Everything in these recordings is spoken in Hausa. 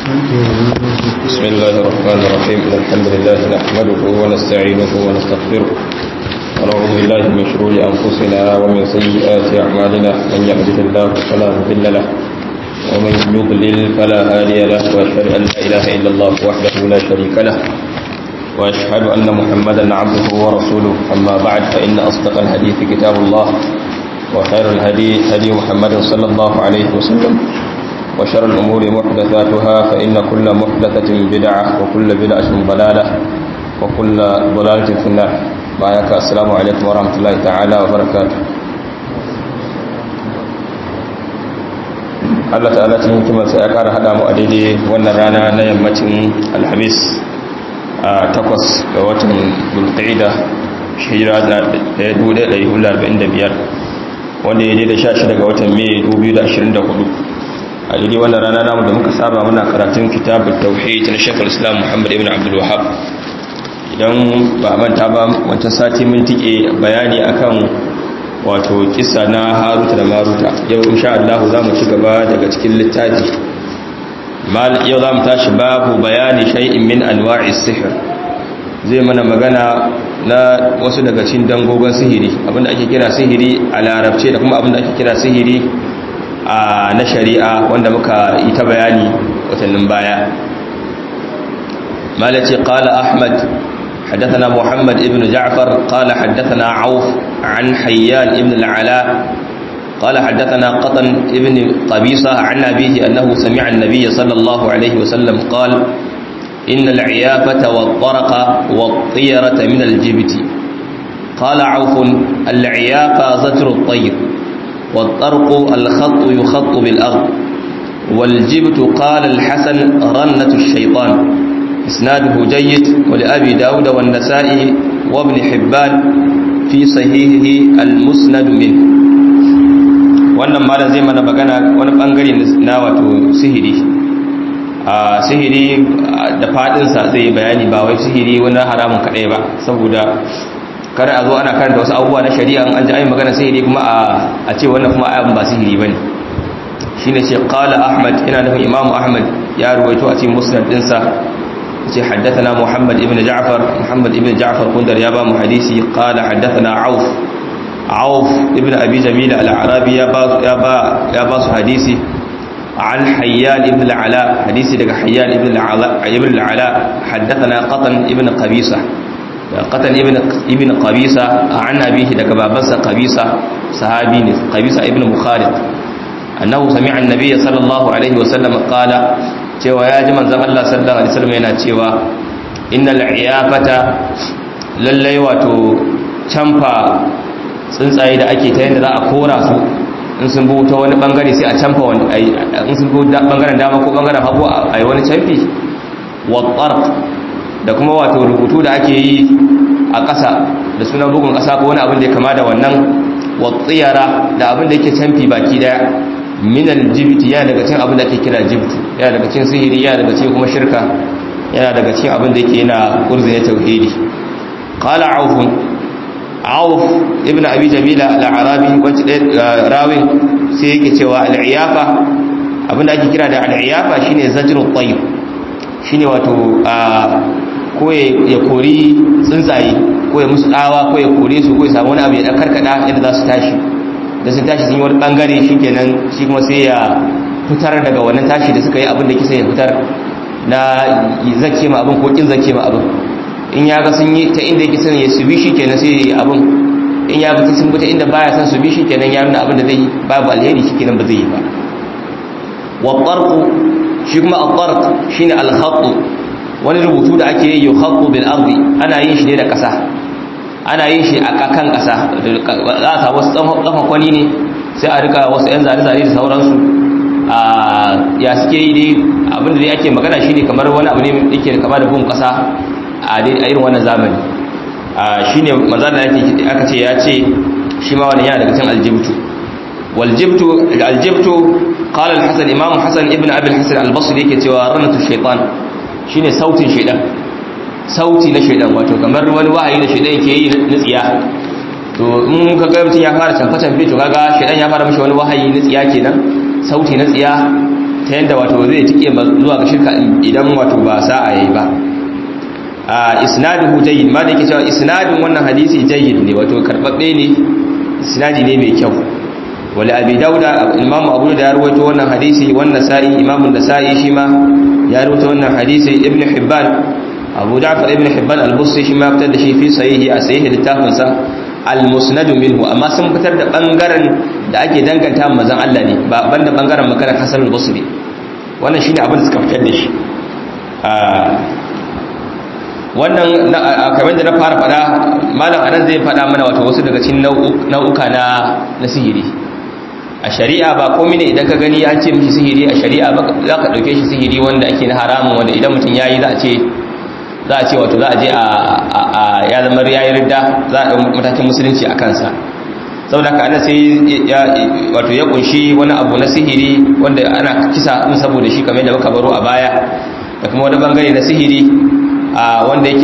بسم الله الرحمن الرحيم الحمد لله نحمده ونستعينه ونستغفره ونعوذ بالله من شرور أنفسنا ومن سيئات أعمالنا من يهده الله فلا مضل له ومن يضلل فلا هادي له وأشهد أن لا إله إلا الله وحده لا شريك له وأشهد أن محمدا عبده ورسوله أما بعد فإن أصدق الحديث كتاب الله وخير الهدي هدي محمد صلى الله عليه وسلم وشر الأمور محدثاتها فإن كل محدثة بدعة وكل بدعة ضلالة وكل ضلالة في النار بارك السلام عليكم ورحمة الله تعالى وبركاته Allah ta'ala cikin hikimarsa ya ƙara haɗa mu a daidai wannan rana na yammacin alhamis a takwas ga watan bulqa'ida hijira da 1445 wanda ya daidai 16 ga watan mai 2024 a daidai wannan rana namu da muka saba muna karatun kitabun tauhid na shekul islam muhammad ibn abdul wahab idan ba manta ba wancan sati mun tike bayani akan wato kisa na haruta da maruta yau insha Allah za mu ci gaba daga cikin littafi yau za mu tashi babu bayani shay'in min anwa'is sihr zai mana magana na wasu daga cikin dangogon sihiri abinda ake kira sihiri a larabce da kuma abinda ake kira sihiri na shari'a wanda muka yi ta bayani watannin baya malaci qala ahmad حدثنا محمد ابن جعفر قال حدثنا عوف عن حيان ابن العلاء قال حدثنا قطن ابن قبيصة عن أبيه أنه سمع النبي صلى الله عليه وسلم قال إن العيافة والطرق والطيرة من الجبت قال عوف العيافة زجر الطير والطرق الخط يخط بالأرض والجبت قال الحسن رنة الشيطان إسناده جيد ولأبي داود والنسائي وابن حبان في صحيحه المسند منه wannan malam zai mana magana wani bangare na wato sihiri a sihiri da fadinsa zai bayani ba wai sihiri wani haramun kadai ba saboda kada a zo ana karanta wasu abubuwa na shari'a an ji ayi magana sihiri kuma a ce wannan kuma ayan ba sihiri bane shine ce qala ahmad ina nufin imam ahmad ya ruwaito a cikin musnad dinsa ce haddathana muhammad ibn ja'far muhammad ibn ja'far kundar ya ba mu hadisi qala haddathana auf auf ibn abi jamil al-arabi ya ba ya ba ya ba su hadisi an hayyan ibn al-ala hadisi daga hayyan ibn al-ala ibn al-ala haddathana qatan ibn qabisa qatan ibn ibn qabisa an abihi daga babansa qabisa sahabi ne qabisa ibn mukhariq annahu sami'a an-nabiy sallallahu alaihi wa sallam qala cewa ya ji manzon Allah sallallahu alaihi wasallam yana cewa innal iyafata lallai wato camfa tsuntsaye da ake ta yadda za a kora su in sun bi ta wani bangare sai a camfa wani in sun bi bangaren dama ko bangaren hagu a yi wani camfi wa da kuma wato rubutu da ake yi a ƙasa da sunan bugun ƙasa ko wani abin da ya kama da wannan wa tsiyara da abin da yake camfi baki daya minal jibiti yana daga cikin abin da ake kira jibtu yana daga cikin sihiri yana daga cikin kuma shirka yana daga cikin abin da yake yana kurzine tauhidi qala auf auf ibnu abi jamila al-arabi wacce rawi sai yake cewa al-iyafa abin da ake kira da al-iyafa shine zajrut tayyib shine wato ko ya kori tsuntsaye ko ya musu tsawa ko ya kore su ko ya samu wani abu ya karkada yadda za su tashi da sun tashi sun yi wani bangare shi kenan shi kuma sai ya fitar daga wannan tashi da suka yi abin da kisa ya fitar na zake ma abin ko kin zake ma abin in ya ga sun yi ta inda yake son ya su bi shi kenan sai ya yi abin in ya ga sun ta inda baya son su bi shi kenan ya nuna abin da zai yi babu alheri shi kenan ba zai yi ba wa tarqu shi kuma at-tarq shine al-khatt wani rubutu da ake yi yukhattu bil ardi ana yin shi ne da kasa ana yin shi a kan ƙasa za a samu wasu tsafan kwani ne sai a rika wasu 'yan zane-zane da sauransu a ya suke yi dai abinda dai ake magana shi ne kamar wani abu ne yake kama da bugun ƙasa a irin wannan zamani shi ne mazana aka ce ya ce shi ma wani yana daga cin aljibtu waljibtu aljibtu qala al-hasan imam hasan ibn abi al-hasan al-basri yake cewa ranatu shaytan shine sautin shaytan sauti na shaidan wato kamar wani wahayi da shaidan yake yi na tsiya to in ka ga mutum ya fara canfa canfe to kaga shaidan ya fara mishi wani wahayi na tsiya kenan sauti na tsiya ta ta yadda wato zai tike zuwa ga shirka idan wato ba sa'a yayi ba a isnaduhu jayyid ma da yake cewa isnadin wannan hadisi jayyid ne wato karbabbe ne isnadi ne mai kyau wala abi dauda imamu abu da ya rawaito wannan hadisi wannan sa'i imamu nasa'i shi ma ya rawaito wannan hadisi ibnu hibban abu ja'far ibn hibban al-busti shi ma fitar da shi fi sahihi a sahihi littafin sa al-musnad minhu amma sun fitar da bangaren da ake danganta manzon Allah ne ba banda bangaren maganar Hasan al-Basri wannan shine abin da suka fitar da shi wannan kamar da na fara fada malam anan zai fada mana wato wasu daga cikin nau'uka na na sihiri a shari'a ba komai ne idan ka gani an ce mishi sihiri a shari'a ba za ka dauke shi sihiri wanda ake na haramun wanda idan mutum yayi za a ce za a ce wato za a je a ya zama yayi ridda za a ɗau matakin musulunci a kansa saboda ka ana sai wato ya kunshi wani abu na sihiri wanda ana kisa in saboda shi kamar da muka baro a baya da kuma wani bangare na sihiri wanda yake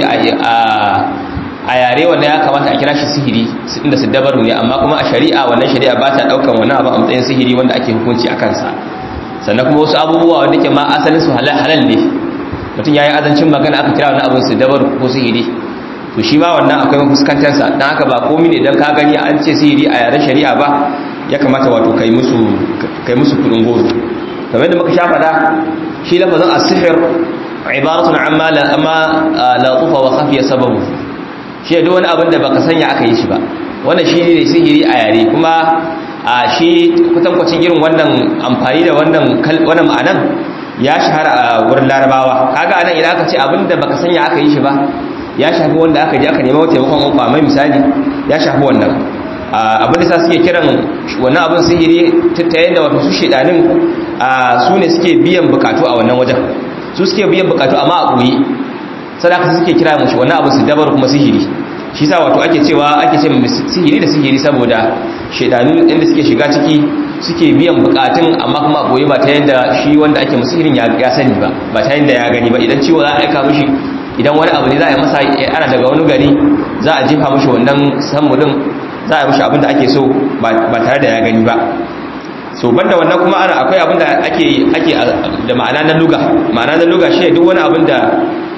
a yare wanda ya kamata a kira shi sihiri inda su dabaru ne amma kuma a shari'a wannan shari'a ba ta ɗaukan wani abu a matsayin sihiri wanda ake hukunci a kansa sannan kuma wasu abubuwa wanda ke ma asalin su halal ne mutum ya yi azancin magana aka kira wani abin su dabar ko sihiri to shi ma wannan akwai mafuskantarsa don haka ba komi ne don ka gani an ce sihiri a yaren shari'a ba ya kamata wato kai musu kudin goro kamar da muka sha faɗa shi lafazin asihir ibaratun amma la amma la tufa wa khafiya sababu shi da wani abin da baka sanya aka yi shi ba wannan shi ne sihiri a yare kuma a shi kutankwacin irin wannan amfani da wannan wannan ma'anan ya shahara a wurin larabawa kaga anan idan aka ce abinda baka sanya aka yi shi ba ya shafi wanda aka je aka nema taimakon uku mai misali ya shafi wannan abin da sa suke kiran wannan abin sihiri ta yadda wato su shedanin su ne suke biyan bukatu a wannan wajen su suke biyan bukatu amma a ɓoye sadaka suke kira mushi wannan abin su dabar kuma sihiri shi sa wato ake cewa ake ce sihiri da sihiri saboda shedanu inda suke shiga ciki suke biyan bukatun amma kuma goyi ba ta yadda shi wanda ake musirin ya sani ba ba ta yadda ya gani ba idan ciwo za a aika mishi idan wani abu ne za a yi masa ana daga wani gari za a jefa mishi wannan sammudin za a yi mishi abin da ake so ba tare da ya gani ba so banda wannan kuma ana akwai abin da ake ake da ma'ana na luga ma'ana na luga shi duk wani abin da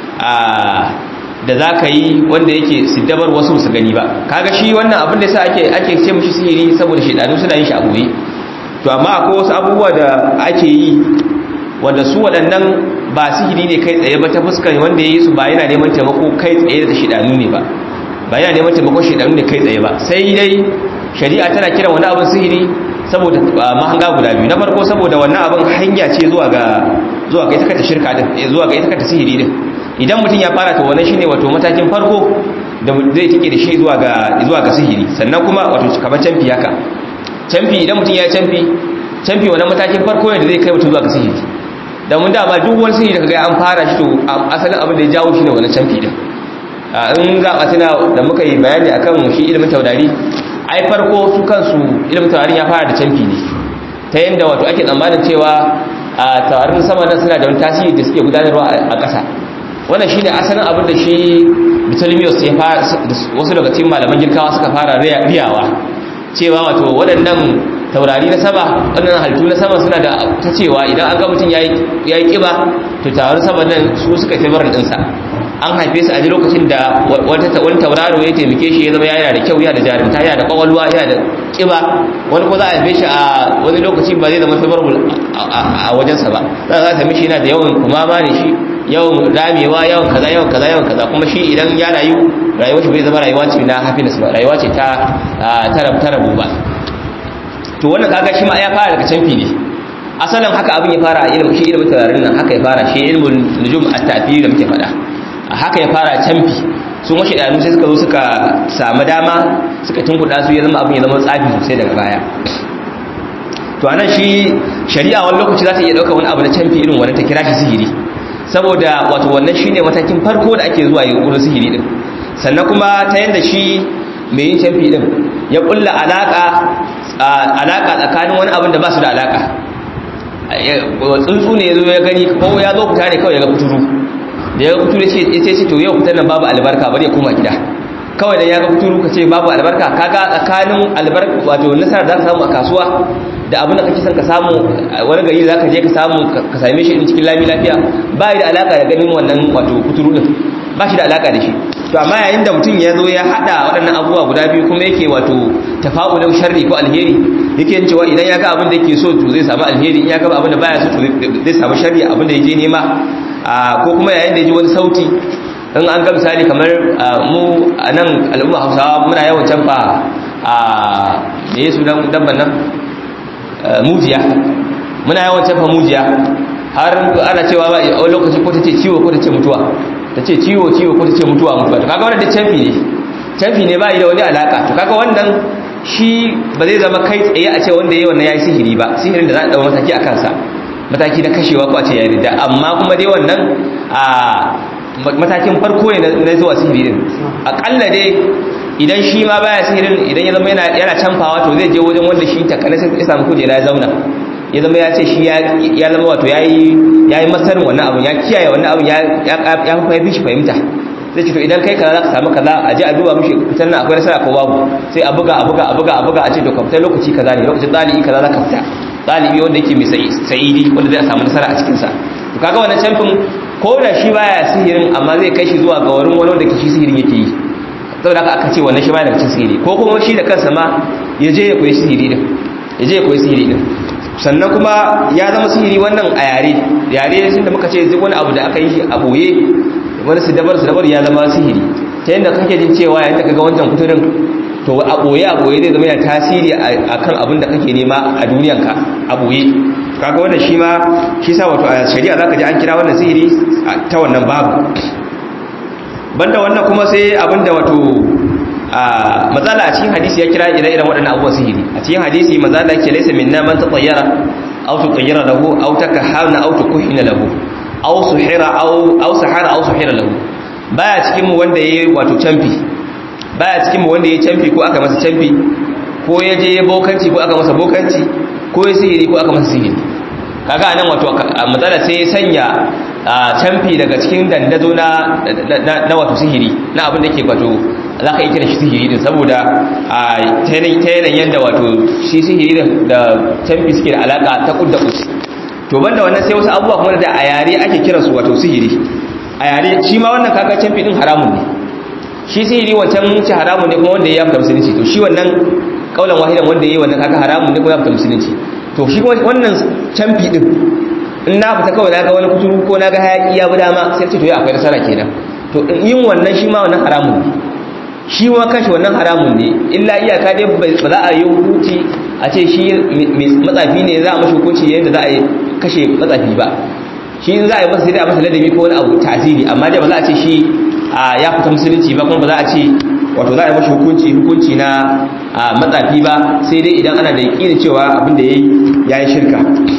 da za ka yi wanda yake siddabar wasu su gani ba kaga shi wannan abin da sa ake ake ce mishi sihiri saboda shedanu suna yin shi a boye to amma akwai wasu abubuwa da ake yi wanda su waɗannan ba sihiri ne kai tsaye ba ta fuskar wanda ya yi su ba yana neman taimako kai tsaye da shedanu ne ba ba yana neman taimakon shedanu ne kai tsaye ba sai dai shari'a tana kiran wani abin sihiri saboda mahanga guda biyu na farko saboda wannan abin hanya ce zuwa ga zuwa ga ita kanta shirka din zuwa ga ita kanta sihiri din idan mutum ya fara to wannan shine wato matakin farko da zai tike da shi zuwa ga zuwa ga sihiri sannan kuma wato kamar canfi haka canfi idan mutum ya yi canfi canfi wannan matakin farko ne da zai kai mutum zuwa ga sihiri da mun dama duk wani sihiri da kaga an fara shi to asalin abin da ya jawo shi ne wannan canfi din in za a tuna da muka yi bayani akan shi ilimin taurari ai farko su kansu ilimin taurarin ya fara da canfi ne ta yadda wato ake tsammanin cewa a taurarin sama nan suna da wani tasiri da suke gudanarwa a ƙasa wannan shine asalin abin da shi Ptolemyos ya fara wasu daga cikin malaman girkawa suka fara riyawa cewa wato waɗannan taurari na sama waɗannan halittu na sama suna da ta cewa idan an ga mutum ya yi ƙiba to taurarin sama nan su suka fi barin ɗinsa an haife su a ji lokacin da wani tauraro ya taimake shi ya zama yana da kyau yana da jarumta yana da kwakwalwa yana da ƙiba wani ko za a haife shi a wani lokaci ba zai zama favorable a wajensa ba za a sami shi yana da yawan kumama ne shi yawan ramewa yawan kaza yawan kaza yawan kaza kuma shi idan ya rayu rayuwar shi bai zama rayuwa ce na happiness ba rayuwa ce ta ta rabu ba to wannan kaga shi ma ya fara daga canfi ne asalin haka abin ya fara a ilimin shi ilimin taurarin nan haka ya fara shi ilimin nujum at-ta'thir da muke faɗa haka ya fara canfi sun washe idanu sai suka zo suka samu dama suka tunkuɗa su ya zama abin ya zama tsafi sosai daga baya to anan shi shari'a wani lokaci za ta iya ɗaukar wani abu na canfi irin wani ta kira shi sihiri saboda wato wannan shine matakin farko da ake zuwa yi wurin sihiri din sannan kuma ta yanda shi mai yin canfi din ya kulla alaka alaka tsakanin wani abin da ba su da alaka tsuntsu ne ya zo ya gani ko ya zo fita ne kawai ya ga kuturu da ya ga kuturu ya ce to yau fitar nan babu albarka bari ya koma gida kawai da ya ga kuturu ka ce babu albarka kaga tsakanin albarka wato nasarar da ka samu a kasuwa da abin da kake son ka samu wani gari za ka je ka samu ka same shi cikin lami lafiya ba da alaka da ganin wannan wato kuturu din ba shi da alaka da shi to amma yayin da mutum ya zo ya hada waɗannan abubuwa guda biyu kuma yake wato tafa'ulin sharri ko alheri yake yin cewa idan ya ga abin da yake so to zai samu alheri in ya ga abin da baya so to zai samu sharri abin da yake nema ko kuma yayin da ya ji wani sauti in an ga misali kamar mu a nan al'umma hausawa muna yawan canfa a me yi sunan dabban nan mujiya muna yawan canfa mujiya har ana cewa ba a lokaci ko ta ce ciwo ko ta ce mutuwa ta ce ciwo ciwo ko ta ce mutuwa mutuwa to kaga wannan da canfi ne canfi ne ba yi da wani alaka to kaga wannan shi ba zai zama kai tsaye a ce wanda ya yi wannan ya yi sihiri ba sihirin da za a ɗau mataki a kansa mataki na kashewa ko a ce ya yi da amma kuma dai wannan a matakin farko ne na zuwa sihiri din akalla dai idan shi ma baya sihirin idan ya zama yana canfawa to zai je wajen wanda shi takana sai ya samu kujera ya zauna ya zama ya ce shi ya zama wato ya yi masarin wannan abun ya kiyaye wannan abun ya fi shi fahimta zai ce to idan kai kaza za ka samu kaza a je a duba mishi fitan nan akwai nasara ko babu sai a buga a buga a buga a buga a ce to ka fita lokaci kaza ne lokacin ɗalibi kaza za ka fita ɗalibi wanda yake mai sa'idi wanda zai samu nasara a cikinsa to kaga wannan camfin ko da shi baya sihirin amma zai kai shi zuwa ga wurin wani wanda ke shi sihirin yake yi saboda haka aka ce wannan shi baya daga cikin sihiri ko kuma shi da kansa ma ya je ya koyi sihiri din ya je ya koyi sihiri din sannan kuma ya zama sihiri wannan a yare yare sun da muka ce duk wani abu da aka yi shi a boye wani su dabar su dabar ya zama sihiri ta yadda kake jin cewa yayin da kaga wancan kuturin to a boye a boye zai zama yana tasiri akan abin da kake nema a duniyanka a boye kaga wannan shi ma shi sa wato a shari'a zaka ji an kira wannan sihiri ta wannan babu banda wannan kuma sai abinda wato a matsala a cikin hadisi ya kira ire-iren waɗannan abubuwan sihiri a cikin hadisi matsala ke laisa minna man tatayyara aw tutayyara lahu aw takahana aw tukuhina lahu aw suhira aw aw sahara aw suhira lahu baya cikin mu wanda yayi wato camfi baya cikin mu wanda yayi camfi ko aka masa camfi ko ya je bokanci ko aka masa bokanci ko ya sihiri ko aka masa sihiri kaga anan wato matsala sai ya sanya canfi daga cikin dandazo na na wato sihiri na abin da ke wato za ka yi kira shi sihiri din saboda ta yanayin yadda wato shi sihiri da canfi suke da alaka ta kudda kuci to banda wannan sai wasu abubuwa kuma da a yare ake kira su wato sihiri a yare shi ma wannan kaga canfi din haramun ne shi sihiri wancan ci haramun ne kuma wanda ya fita musulunci to shi wannan kaulan wahidan wanda ya yi wannan kaga haramun ne kuma ya fita musulunci to shi wannan canfi din in na fita kawai na ga wani kuturu ko na ga hayaki ya bi dama sai ce to ya akwai nasara kenan to yin wannan shi ma wannan haramun ne shi ma kanshi wannan haramun ne illa iyaka dai ba za a yi hukunci a ce shi matsafi ne za a mashi hukunci yadda za a yi kashe matsafi ba shi in za a yi masa sai dai a masa ladabi ko wani abu tasiri amma dai ba za a ce shi ya fita musulunci ba kuma ba za a ce wato za a yi mashi hukunci hukunci na matsafi ba sai dai idan ana da yaƙinin cewa abin da ya yi shirka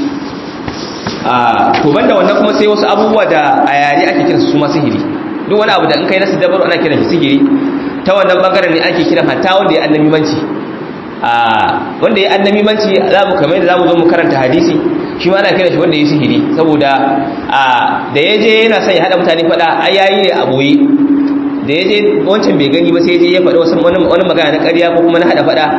to banda wannan kuma sai wasu abubuwa da a yare ake kiransu su ma sihiri duk wani abu da in kai nasu dabaru ana kiran shi sihiri ta wannan bangaren ne ake kiran hatta wanda ya annabi manci wanda ya annabi manci za mu kamar yadda za mu zo mu karanta hadisi shi ma ana kiran shi wanda ya sihiri saboda da ya je yana son ya haɗa mutane faɗa ai yayi ne a boye da ya je wancan bai gani ba sai je ya faɗi wasu wani magana na ƙarya ko kuma na haɗa faɗa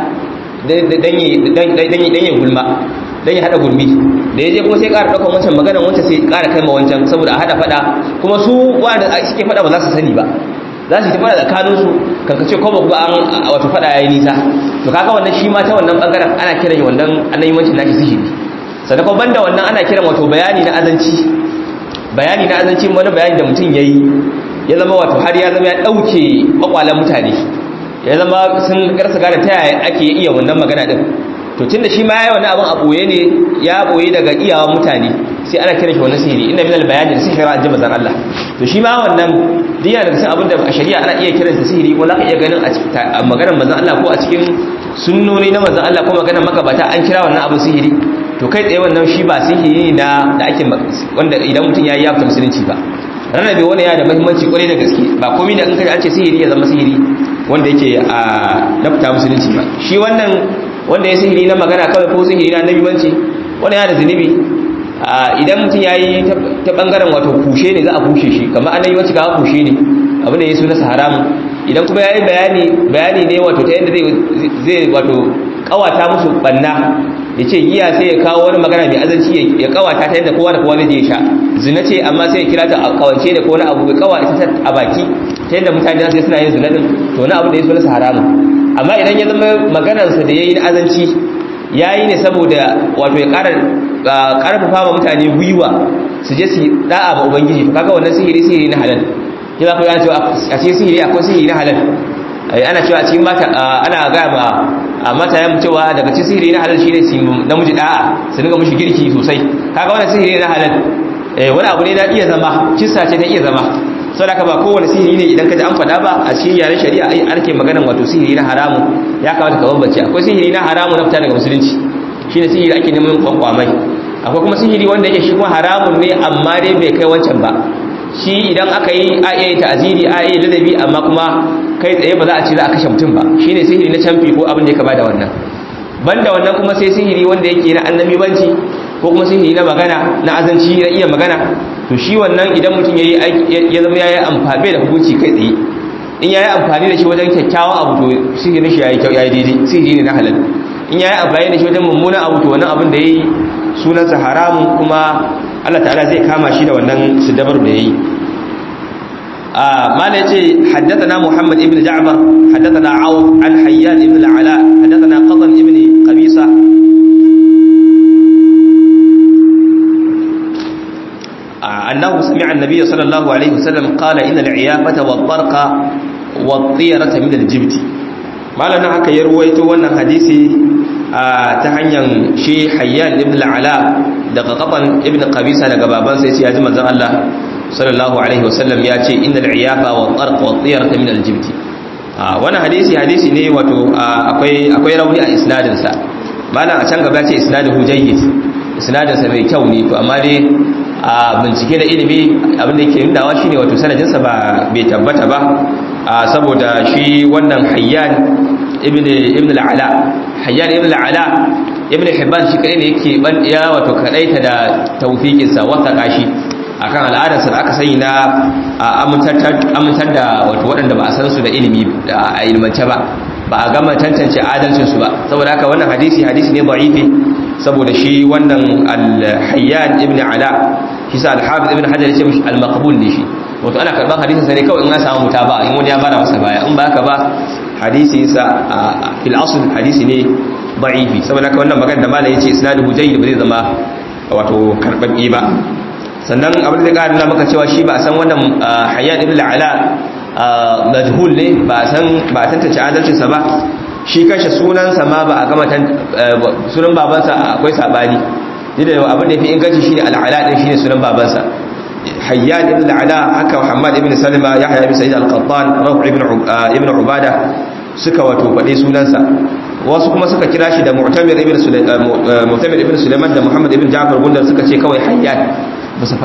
dan ya gulma dan ya haɗa gulmi da ya je kuma sai ƙara ɗaukar wancan maganan wancan sai ƙara kai ma wancan saboda a haɗa faɗa kuma su wanda suke faɗa ba za su sani ba za su yi faɗa tsakaninsu kankace ko ba kuma an wato faɗa ya yi nisa to kaga wannan shi ma ta wannan ɓangaren ana kiran wannan annabimancin nashi sihiri sannan kuma banda wannan ana kiran wato bayani na azanci bayani na azanci wani bayani da mutum ya yi ya zama wato har ya zama ya ɗauke ƙwaƙwalen mutane ya zama sun karsa gane ta yaya ake iya wannan magana din to tunda shi ma yayi wannan abin a boye ne ya boye daga iyawan mutane sai ana kiran shi wannan sihiri inna minal bayani da sihira an jama'a Allah to shi ma wannan diya daga cikin abin da a shari'a ana iya kiran sa sihiri ko zaka iya ganin a maganar manzon Allah ko a cikin sunnoni na manzon Allah ko maganar makabata an kira wannan abin sihiri to kai tsaye wannan shi ba sihiri na da ake wanda idan mutum yayi ya fita musulunci ba rarrabe wani yana da muhimmanci kwarai da gaske ba komai da in kaji an ce sihiri ya zama sihiri wanda yake a dafta musulunci ba shi wannan wanda ya sihiri na magana kawai ko sihiri na nabimanci wani yana da zunubi idan mutum ya yi ta bangaren wato kushe ne za a kushe shi kamar an yi wacce ga kushe ne abin da ya suna haramun idan kuma ya yi bayani bayani ne wato ta yadda zai wato kawata musu banna ya ce giya sai ya kawo wani magana mai azanci ya kawata ta yadda kowa da kowa zai sha zina ce amma sai ya kira ta a kawance da kowane abu ya kawata ta a baki ta yadda mutane sai suna yin zina din to wani abu da ya so nasa haramun amma idan ya zama maganarsa da ya yi na azanci ya yi ne saboda wato ya karfafa ma mutane gwiwa su je su da'a ma ubangiji to kaga wannan sihiri sihiri na halal ki za ku yana cewa a cikin sihiri akwai sihiri na halal ana cewa a cikin mata ana ga ma a mata ya cewa daga cikin sihiri na halal shine su namiji da'a su dinga mushi girki sosai kaga wannan sihiri na halal wani abu ne na iya zama kissa ce ta iya zama saboda ka ba kowane sihiri ne idan ka ji an faɗa ba a cikin yaren shari'a an ke maganan wato sihiri na haramu ya kamata ka bambance akwai sihiri na haramu na fita daga musulunci shine sihiri ake neman kwankwamai akwai kuma sihiri wanda yake shi kuma haramun ne amma dai bai kai wancan ba shi idan aka yi a iya yi ta'aziri a iya ladabi amma kuma kai tsaye ba za a ce za a kashe mutum ba shine sihiri na camfi ko abin da ya kama da wannan banda wannan kuma sai sihiri wanda yake na annabibanci ko kuma sihiri na magana na azanci na iya magana to shi wannan idan mutum ya ya zama ya yi amfani da hukunci kai tsaye in ya yi amfani da shi wajen kyakkyawan abu to sihirin shi ya yi kyau ya yi daidai sihiri ne na halal in ya yi amfani da shi wajen mummunan abu to wannan abin da ya yi sunansa haramun kuma Allah ta'ala zai kama shi da wannan siddabar da ya yi ما نجي حدثنا محمد ابن جعفر حدثنا عوف عن حيان ابن العلاء حدثنا قطن ابن قبيصة أنه سمع النبي صلى الله عليه وسلم قال إن العيافة والطرق والطيرة من الجبت ما لنا haka ya ruwaito wannan hadisi ta hanyar shi Hayyan ibn al-Ala daga Qatan ibn Qabisa daga babansa yace ya ji manzon Allah sallallahu alaihi wasallam ya ce innal iyafa wa tarq wa tiyarata min al-jibt wannan hadisi hadisi ne wato akwai akwai rauni a isnadin sa malam a can gaba ya ce isnaduhu jayyid isnadin sa mai kyau ne to amma dai a bincike da ilimi abin da yake nunawa shine wato sanadin sa ba bai tabbata ba saboda shi wannan hayyan ibn ibn al-ala hayyan ibn al-ala ibn hibban shi kadai ne yake ban ya wato kadaita da tawfiqin sa wata kashi akan al'adarsa da aka sani na amintar da wato waɗanda ba a san su da ilimi a ilmance ba ba a gama tantance adalcinsu ba saboda haka wannan hadisi hadisi ne da'ifi saboda shi wannan al-hayyan ibn ala shi sa al-hafiz ibn hajar yace mishi al-maqbul ne shi wato ana karban hadisin sa ne kawai in an samu mutaba in wani ya bada masa baya in ba haka ba hadisi sa fil asl hadisi ne da'ifi saboda haka wannan magana da malai yace isnaduhu jayyid ba zai zama wato karbabbe ba sannan abin da ƙarin na maka cewa shi ba san wannan hayyan ibn ala majhul ne ba san ba tantance adalcinsa ba shi kashe sunansa ma ba a gama sunan babansa akwai sabani da abin da fi inganci shine al'ala din shine sunan babansa hayyan ibn ala haka muhammad ibn salima yahya ibn sa'id al-qattan rafi ibn ibn ubada suka wato faɗi sunansa wasu kuma suka kira shi da mu'tamir ibn mu'tamir ibn sulaiman da muhammad ibn ja'far gundar suka ce kawai hayyan ba su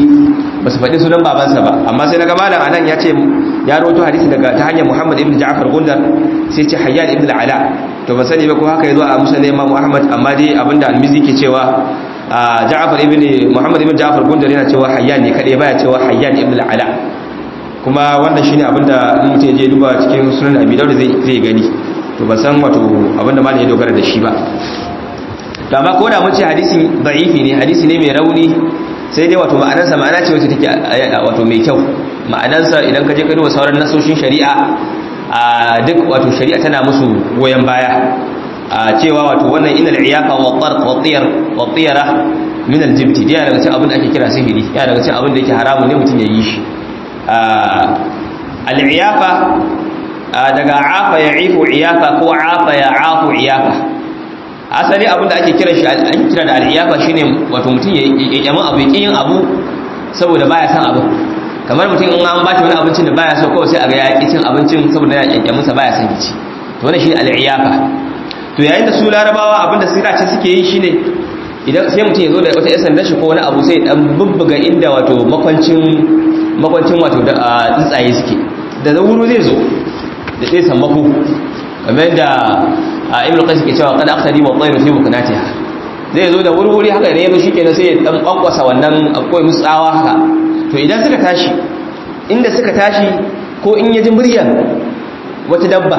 faɗi sunan babansa ba amma sai daga malam anan ya ce ya roto hadisi daga ta hanyar muhammad ibn ja'far gundar sai ce hayyan ibn al'ala to ba sani ba ko haka ya zo a musa imam muhammad amma dai abinda almizi ke cewa ja'far ibn muhammad ibn ja'far gundar yana cewa hayyan ne kadai baya cewa hayyan ibn al'ala kuma wannan shine abinda in mutum ya je duba cikin sunan abi dawud zai zai gani to ban san wato abinda malam ya dogara da shi ba to amma ko da mun ce hadisi da'ifi ne hadisi ne mai rauni sai dai wato ma'anarsa ma'ana ce wacce take wato mai kyau ma'anarsa idan ka je ka duba sauran nasoshin shari'a a duk wato shari'a tana musu goyon baya a cewa wato wannan inal iyafa wa tarq wa tiyar wa tiyara min al-jibti yana daga cikin abin da ake kira sihiri yana daga cikin abin da yake haramun ne mutum ya yi shi al-iyafa daga afa ya ifu iyafa ko afa ya afu iyafa asali abin da ake kira shi ake kira da al-iyafa shine wato mutum ya yamin abu ya yin abu saboda baya san abu kamar mutum in an bashi wani abincin da baya so kawai sai a ga ya ƙi cin abincin saboda ya ƙyanƙyamin sa baya son ci to wannan shine al-iyafa to yayin da su larabawa abinda sira ce suke yi shine idan sai mutum ya zo da wata yasan dashi ko wani abu sai dan bubbuga inda wato makwancin makwancin wato da tsuntsaye suke da zauro zai zo da sai sammako kamar yadda ibnu qais ke cewa qad akhadi wa tayru fi bukunatiha zai zo da wuri-wuri haka ne yazo shikenan sai ya dan kwankwasa wannan akwai mutsawa haka to idan suka tashi inda suka tashi ko in yaji muryar wata dabba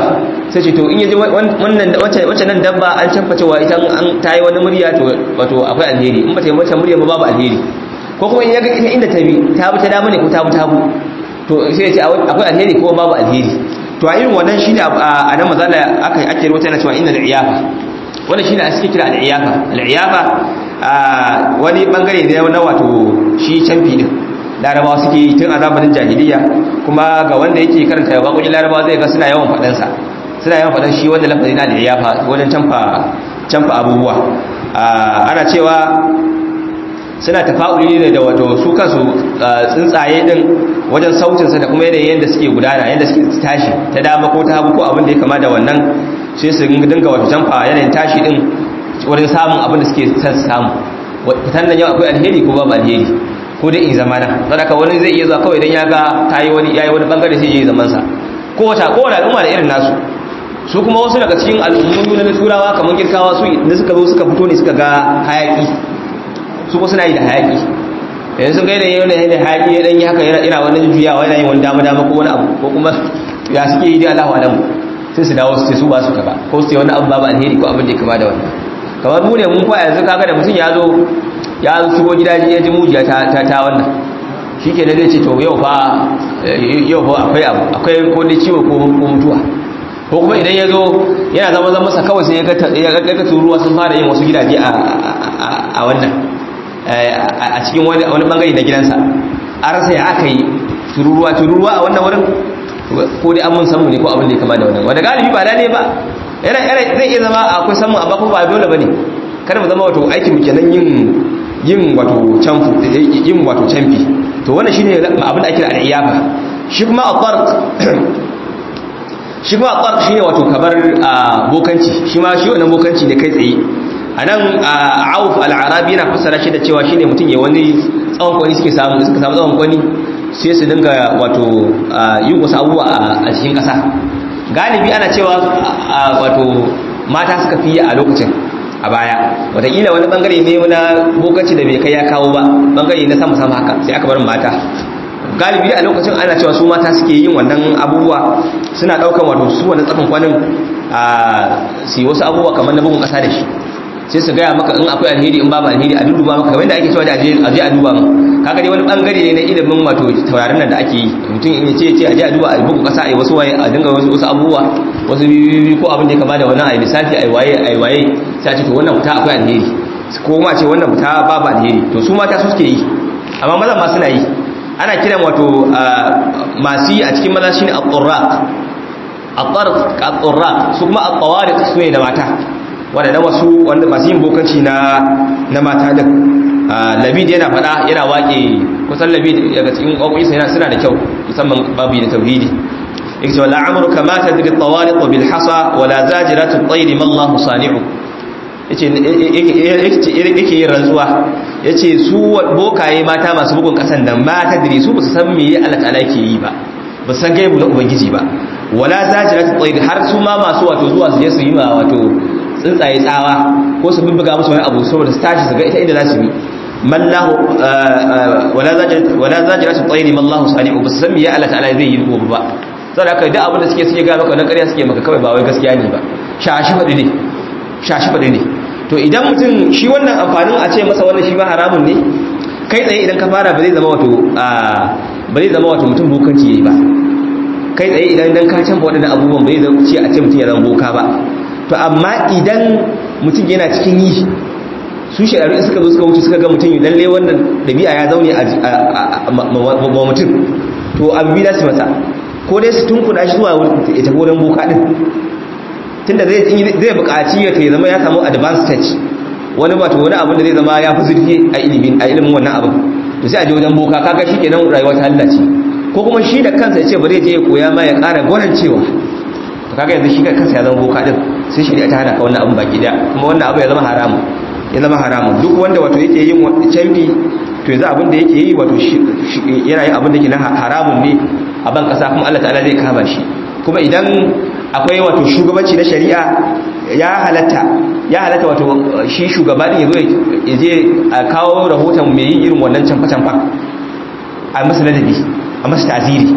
sai ce to in yaji wannan wacce nan dabba an canfa cewa ita an ta yi wani murya to wato akwai alheri in ba ta yi wacce murya ba babu alheri ko kuma in ya ga ita inda ta bi ta bi ta dama ne ko ta bi ta bu to sai ya ce akwai alheri ko babu alheri to a irin wannan shine a nan mazala aka ake rubuta yana cewa inna al-iyafa wannan shine a cikin kira al-iyafa al-iyafa wani bangare ne na wato shi canfi din larabawa suke tun a zamanin jahiliya kuma ga wanda yake karanta waƙoƙin larabawa zai ga suna yawan faɗansa suna yawan faɗan shi wanda lafazi na al-iyafa wajen canfa canfa abubuwa ana cewa suna tafa'uli ne da wato su kansu tsuntsaye din wajen sautinsa da kuma yanayin yadda suke gudana yadda suke tashi ta dama ko ta hagu ko abin da ya kama da wannan sai su dinga wato jamfa yanayin tashi din wurin samun abin da suke son samu fitan nan yau akwai alheri ko babu alheri ko dai in zamana sadaka wani zai iya zuwa kawai idan ya ga tayi wani yayi wani bangare sai ya yi zaman sa ko wata ko wata al'umma da irin nasu su kuma wasu daga cikin al'ummomi na turawa kamar girkawa su da suka zo suka fito ne suka ga hayaki su ko suna yi da hayaki yanzu sun gaida yau da yadda hayaki ya danyi haka yana wani juyawa yana yin wani dama dama ko wani abu ko kuma ya suke yi da Allahu alamu sai su dawo su ce su ba su ba ko su ce wani abu babu alheri ko abin da ya kama da wannan kamar mu ne mun kwa yanzu kaga da mutum ya zo ya shigo gida ya ji mujiya ta ta ta wannan shike da zai ce to yau fa yau fa akwai abu akwai ko da ciwo ko mutuwa ko kuma idan ya zo yana zama zama masa kawai sai ya ga ga turuwa sun fara yin wasu gidaje a wannan a cikin wani bangare na gidansa an rasa ya aka yi tururuwa tururuwa a wannan wurin ko dai an mun samu ne ko abin da ya kama da wannan wanda galibi ba ne ba yana yana zai iya zama akwai samu amma kuma ba dole bane kada mu zama wato aikin mu kenan yin yin wato canfu yin wato canfi to wannan shine abin da ake da al'iyafa shi kuma at-tarq shi kuma at-tarq shine wato kabar bokanci shi ma shi wannan bokanci ne kai tsaye a nan auf al'arabi yana fassara shi da cewa shine mutum ya wani tsawon kwani suke samu suka samu tsawon kwani sai su dinga wato yin wasu abubuwa a cikin ƙasa galibi ana cewa wato mata suka fi a lokacin a baya wataƙila wani bangare ne na bokanci da bai kai ya kawo ba bangare na sama sama haka sai aka bar mata galibi a lokacin ana cewa su mata suke yin wannan abubuwa suna ɗaukan wato su wani tsakon kwanin a su wasu abubuwa kamar na bugun ƙasa da shi sai su gaya maka in akwai alheri in babu alheri a duduba maka kamar da ake cewa da aje aje a duba kaga dai wani bangare ne na ilimin wato taurarin nan da ake yi mutum in yace ce aje a duba a bugu kasa ai wasu waye a dinga wasu wasu abubuwa wasu bibi ko abin da ya kama da wannan ai lissafi ai waye ai waye sai a ce to wannan fita akwai alheri ko ma ce wannan fita babu alheri to su mata su suke yi amma maza ma suna yi ana kiran wato masu yi a cikin maza shine at-turraq at-tarq at-turraq su kuma at-tawariq su ne da mata waɗanda wasu wanda masu yin bokanci na na mata da labid yana faɗa yana waƙe kusan labid daga cikin ƙwaƙwisa yana suna da kyau musamman babu da tauhidi yake cewa la'amuru kama ta diri tawariq bil hasa wala zajiratu tayri ma Allah sani'u yace yake yin rantsuwa yace su bokaye mata masu bugun kasan da mata diri su ba su san me Allah ta'ala yake yi ba ba san gaibu na ubangiji ba wala zajiratu tayri har su ma masu wato zuwa su je su yi ma wato tsuntsaye tsawa ko su bubbuga musu wani abu saboda su tashi su ga ita inda za su bi mallahu wala zajira su tsaye mallahu sani'u ba su san ya Allah ta'ala zai yi gobe ba saboda haka duk abin da suke suke ga maka na ƙarya suke maka kawai ba wai gaskiya ne ba shashi faɗi ne shashi faɗi ne to idan mutum shi wannan amfanin a ce masa wannan shi ba haramun ne kai tsaye idan ka fara ba zai zama wato ba zai zama wato mutum bokanci yayi ba kai tsaye idan dan ka canfa waɗannan abubuwan ba zai zama ce a ce mutum ya zama boka ba to amma idan mutum yana cikin yi su shekaru in suka zo suka wuce suka ga mutum lalle wannan dabi'a ya zaune a mutum to abu bi su masa ko dai su tunkuna shi zuwa ya tafi wurin boka din tunda zai zai buƙaci ya ta zama ya samu advanced stage wani wato wani abu da zai zama ya fi zurfi a ilimin a ilimin wannan abin to sai a je wajen boka kaga shi kenan rayuwa ta hallace ko kuma shi da kansa ya ce bari je ya koya ma ya ƙara gwanan cewa to kaga yanzu shi kansa ya zama boka din sai shari'a ta hana ka wannan abin baki daya kuma wannan abu ya zama haramu ya zama haramu duk wanda wato yake yin canfi to yanzu abin da yake yi wato yana yin abin da yake na haramun ne a ban kasa kuma Allah ta'ala zai kama shi kuma idan akwai wato shugabanci na shari'a ya halatta ya halatta wato shi shugaba din yazo ya je a kawo rahoton mai yin irin wannan canfa canfa a masa ladabi a masa ta'ziri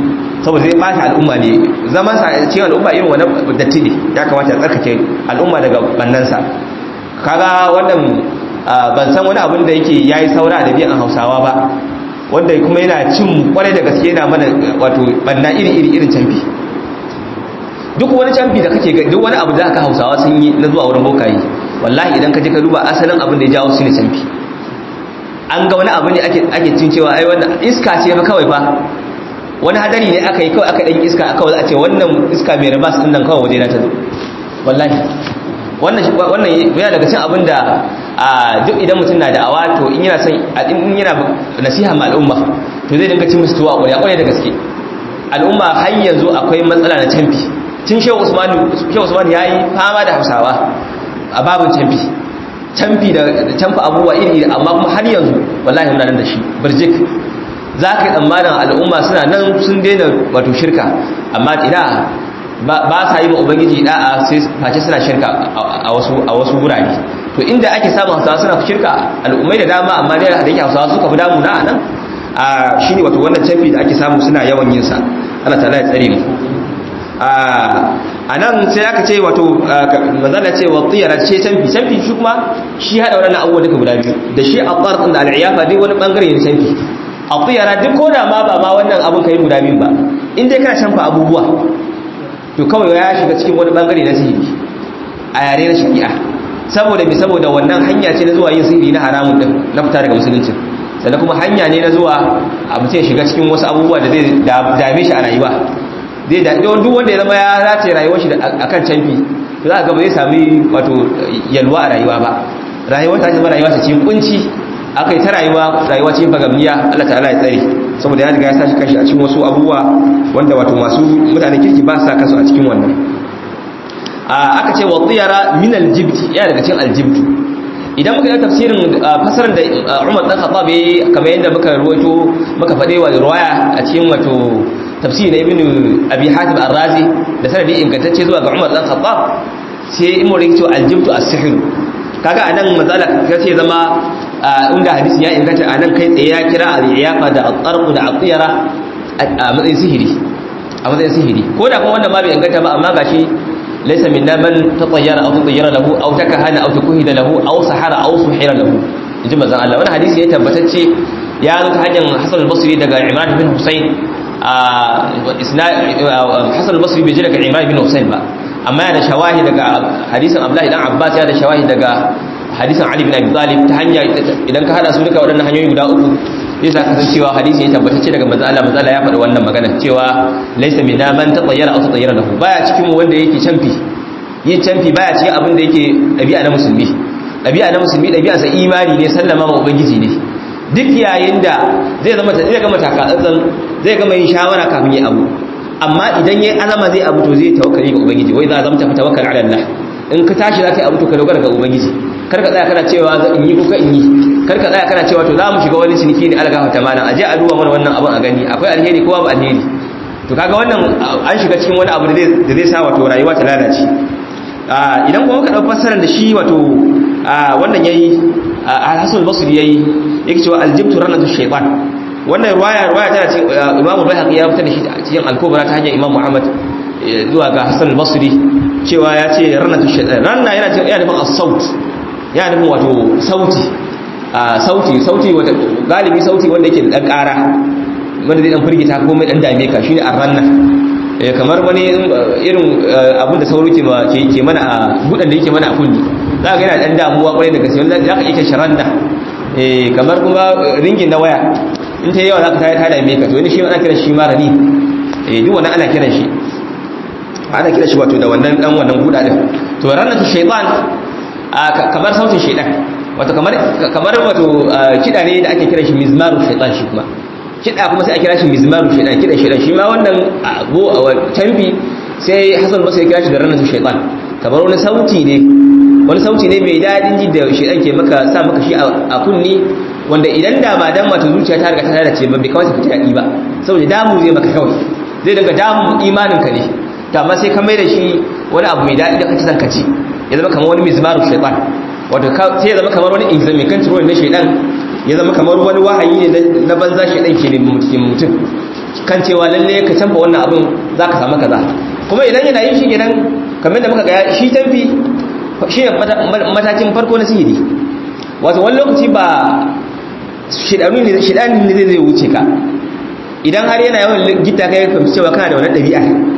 saboda zai bata al'umma ne zaman sa cikin al'umma irin wannan datti ne ya kamata ya tsarkake al'umma daga bannansa kaga wannan ban san wani abin da yake yayi saura da biyan Hausawa ba wanda kuma yana cin kwarai da gaske yana mana wato banna iri iri irin canfi duk wani canfi da kake ga duk wani abu da aka Hausawa sun yi na zuwa wurin bokayi wallahi idan ka je ka duba asalin abin da ya jawo su ne canfi an ga wani abu ne ake ake cin cewa ai wannan iska ce fa kawai fa wani hadari ne aka yi kawai aka dan iska aka a ce wannan iska mai rabas din nan kawai waje na ta zo wallahi wannan wannan yana daga cikin abin da duk idan mutum na da'awa to in yana son in yana nasiha ma al'umma to zai dinga cin musu tuwa ƙwarya ƙwarya da gaske al'umma har yanzu akwai matsala na canfi tun shehu usman shehu usman yayi fama da hausawa a babin canfi canfi da canfa abubuwa iri iri amma kuma har yanzu wallahi muna nan da shi birjik za ka yi tsammanin al'umma suna nan sun daina wato shirka amma ina ba sa yi ma ubangiji da'a sai face suna shirka a wasu a wasu gurare to inda ake samun hausawa suna shirka al'ummai da dama amma dai da yake hausawa suka fi damu na anan a shine wato wannan canfi da ake samu suna yawan yin sa Allah ta'ala ya tsare mu a nan sai aka ce wato manzala ce wa tsiyara ce canfi canfi shi kuma shi hada waɗannan abubuwa duka guda biyu da shi a tsarkin da al'iyafa duk wani bangare ne canfi a tsiyara duk ko da ma ba ma wannan abun kai guda biyu ba in dai kana canfa abubuwa to kawai ya shiga cikin wani bangare na sihiri a yare na shari'a saboda me saboda wannan hanya ce na zuwa yin sihiri na haramun din na fita daga musulunci sannan kuma hanya ne na zuwa a mutum ya shiga cikin wasu abubuwa da zai dame shi a rayuwa zai da duk wanda ya zama ya race rayuwar shi akan canfi to za ka ga ba zai sami wato yalwa a rayuwa ba rayuwar ta zama rayuwa ta cikin kunci aka yi ta rayuwa rayuwa cikin bagamniya Allah ta'ala ya tsare saboda ya riga ya sashi kashi a cikin wasu abubuwa wanda wato masu mutanen kirki ba sa kasu a cikin wannan aka ce wa tsiyara min aljibti ya daga cikin aljibtu idan muka yi tafsirin fasarar da Umar dan Khattab yayi kamar yadda muka ruwaito muka fade wa riwaya a cikin wato tafsiri na Ibn Abi Hatim Ar-Razi da sanadi ingantacce zuwa ga Umar dan Khattab sai in mu rike aljibtu as-sihr kaga anan mazala kace zama inda hadisi ya inganta anan kai tsaye ya kira al-iyafa da at-tarq da at-tiyara a matsayin sihiri a matsayin sihiri ko da kuma wannan ma bai inganta ba amma gashi laysa minna man tatayyara aw tatayyara lahu aw takahana aw tukuhida lahu aw sahara aw suhira lahu inji manzon Allah wannan hadisi ya tabbatacce ya zo ta hanyar Hasan al-Basri daga Imran bin Husayn Hasan al-Basri bai ji daga Imran bin Husayn ba amma yana shawahi daga hadisin Abdullahi dan Abbas ya da shawahi daga hadisin Ali bin Abi Talib ta hanya idan ka hada su duka waɗannan hanyoyi guda uku zai sa ka san cewa hadisi ya tabbatacce daga manzo Allah manzo Allah ya faɗi wannan magana cewa laysa minna man tatayyara aw tatayyara lahu baya cikin mu wanda yake canfi yin canfi baya cikin abin da yake ɗabi'a na musulmi ɗabi'a na musulmi ɗabi'a sa imani ne sallama ma ubangiji ne duk yayin da zai zama zai gama takatsantsan zai gama yin shawara kafin yi abu amma idan yayi azama zai abu to zai tawakkali ga ubangiji wai za zama ta tawakkal ala Allah in ka tashi za ka yi abu to ka dogara ga ubangiji kar ka tsaya kana cewa in yi kuka in yi kar ka tsaya kana cewa to za mu shiga wani ciniki ne algafa ta malam aje a duba mana wannan abin a gani akwai alheri ko babu alheri to kaga wannan an shiga cikin wani abu da zai sa wato rayuwa ta lalace idan kuma muka dau fassarar da shi wato wannan yayi al-Hasan al-Basri yayi yake cewa aljibtu ranatu shaytan wannan riwaya riwaya tana cikin Imam Al-Baihaqi ya fitar da shi cikin al-Kubra ta hanyar Imam Muhammad zuwa ga Hasan al-Basri cewa ya ce ranatu shaytan ranna yana cikin yana nufin as-saut yana nufin wato sauti sauti sauti wata galibi sauti wanda yake da dan ƙara wanda zai dan firgita ko mai dan dame ka shine ar-ranna kamar wani irin abin da sauro ke mana a budan da yake mana a kunni za ka yana dan damuwa kwarai da gaske wanda za ka iya sharanda kamar kuma ringin na waya in ta yawa za ka ta dame ka to wani shi ana kiran shi ma rani duk wannan ana kiran shi ana kiran shi wato da wannan dan wannan buda din to ranatu shaytan kamar sautin shaytan wato kamar kamar wato kida ne da ake kiran shi mizmaru shaytan shi kuma kida kuma sai a kira shi mizmaru shaytan kidan shaytan shi ma wannan abu tamfi sai Hassan Basri ya kira shi da ranatu shaytan kamar wani sauti ne wani sauti ne mai dadin ji da shaytan ke maka sa maka shi a kunni wanda idan da ba dan mata zuciya ta riga ta lalace ba bai kawai ta dadi ba saboda damu zai maka kawai zai daga damu imanin ka ne to amma sai ka mai da shi wani abu mai dadi da kace san ka ci ya zama kamar wani mizmaru shaytan wato sai ya zama kamar wani examen control na shaytan ya zama kamar wani wahayi ne na banza shaytan ke ne mutum kan cewa lalle ka canfa wannan abin za ka samu kaza kuma idan yana yin shi gidan kamar da muka ga shi canfi shi ne matakin farko na sihiri wato wani lokaci ba shidani ne zai wuce ka idan har yana yawan gita kai fahimci cewa kana da wani ɗabi'a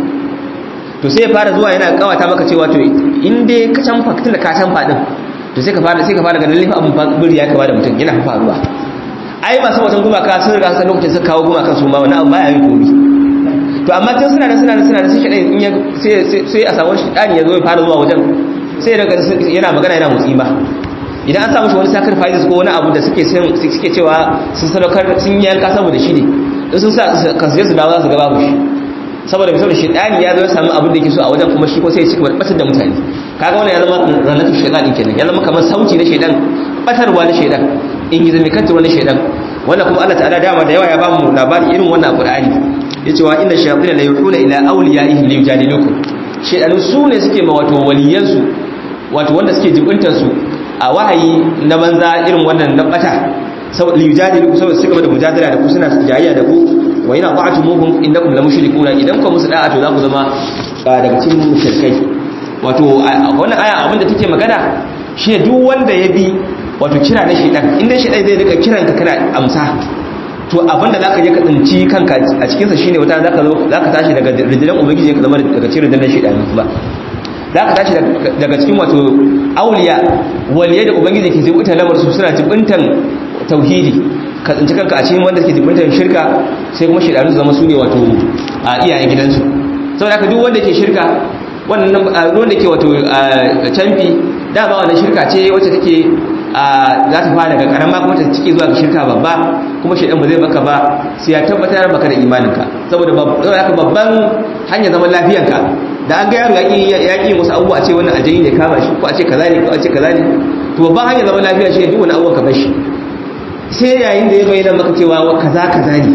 to sai ya fara zuwa yana kawata maka cewa to in dai ka canfa tun da ka canfa din to sai ka fara sai ka fara ganin laifin abin buri ya kama da mutum yana faruwa ai masu watan gumaka sun riga sun lokacin suka kawo gumakan su ma wani abu baya yin komi to amma tun suna da suna da suna da sai shaɗai in ya sai a samu shi ɗani ya zo ya fara zuwa wajen sai daga yana magana yana motsi ba idan an samu shi wani sacrifices ko wani abu da suke suke cewa sun sadaukar sun yanka saboda shi ne in sun sa kansu su dawo za su gaba shi saboda mai saboda shaidani ya zo ya samu abin da yake so a wajen kuma shi ko sai ya cika batar da mutane kaga wannan ya zama ranatu shaitan kenan ya zama kamar sauti na shaidan batarwa na shaidan in gizo mai kantarwa na shaidan wannan kuma Allah ta'ala dama da yawa ya ba mu labari irin wannan Qur'ani yace wa inna shayatin la yuhuna ila awliyaihim li yujadilukum shaidanu su ne suke ma wato waliyansu wato wanda suke jibuntar su a wahayi na banza irin wannan na bata saboda yujadilukum saboda su gaba da mujadala da ku suna jayayya da ku wa ina ta'atumuhum innakum la mushrikuna idan ku musu da'a to za ku zama daga cikin mushrikai wato wannan aya abin da take magana shi duk wanda ya bi wato kira na shedan inda shedan zai rika kiran ka kana amsa to abin da zaka je ka tsinci kanka a cikin sa shine wata zaka zo zaka tashi daga rijilan ubangiji ka zama daga cikin rijilan shedan kuma zaka tashi daga cikin wato auliya waliya da ubangiji ke jibuta lamar su suna jibuntan tauhidi ka tsinci kanka a cikin wanda ke jibuntan shirka sai kuma shedanu su zama su ne wato a iyayen gidansu saboda haka duk wanda ke shirka wannan ruwan da ke wato canfi dama wannan shirka ce wacce take za ta fara daga karama kuma ta cike zuwa ga shirka babba kuma shaidan ba zai baka ba sai ya tabbatar baka da imaninka saboda haka babban hanyar zaman lafiyanka da an ga yaro ya ƙi wasu abubuwa ce wannan ajayi ne kama shi ko a ce kaza ne ko a ce kaza ne to babban hanyar zaman lafiya shi ne duk wani abubuwan ka bar shi sai yayin da ya bayyana maka cewa kaza kaza ne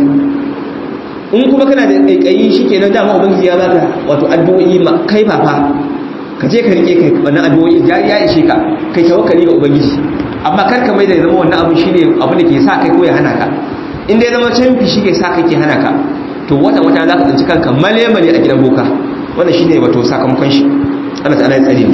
in kuma kana da kaikayi shikenan dama ubangiji ya baka wato addu'o'i ma kai fafa ka je ka rike kai wannan addu'o'i ya ya ishe ka kai tawakkali ga ubangiji amma kar ka mai da zama wannan abu shine abu da ke sa kai ko ya hana ka in dai zama canfi shi ke sa kai ke hana ka to wata wata za ka tsinci kanka male male a gidan boka wannan shine wato sakamakon shi Allah ta'ala ya tsare mu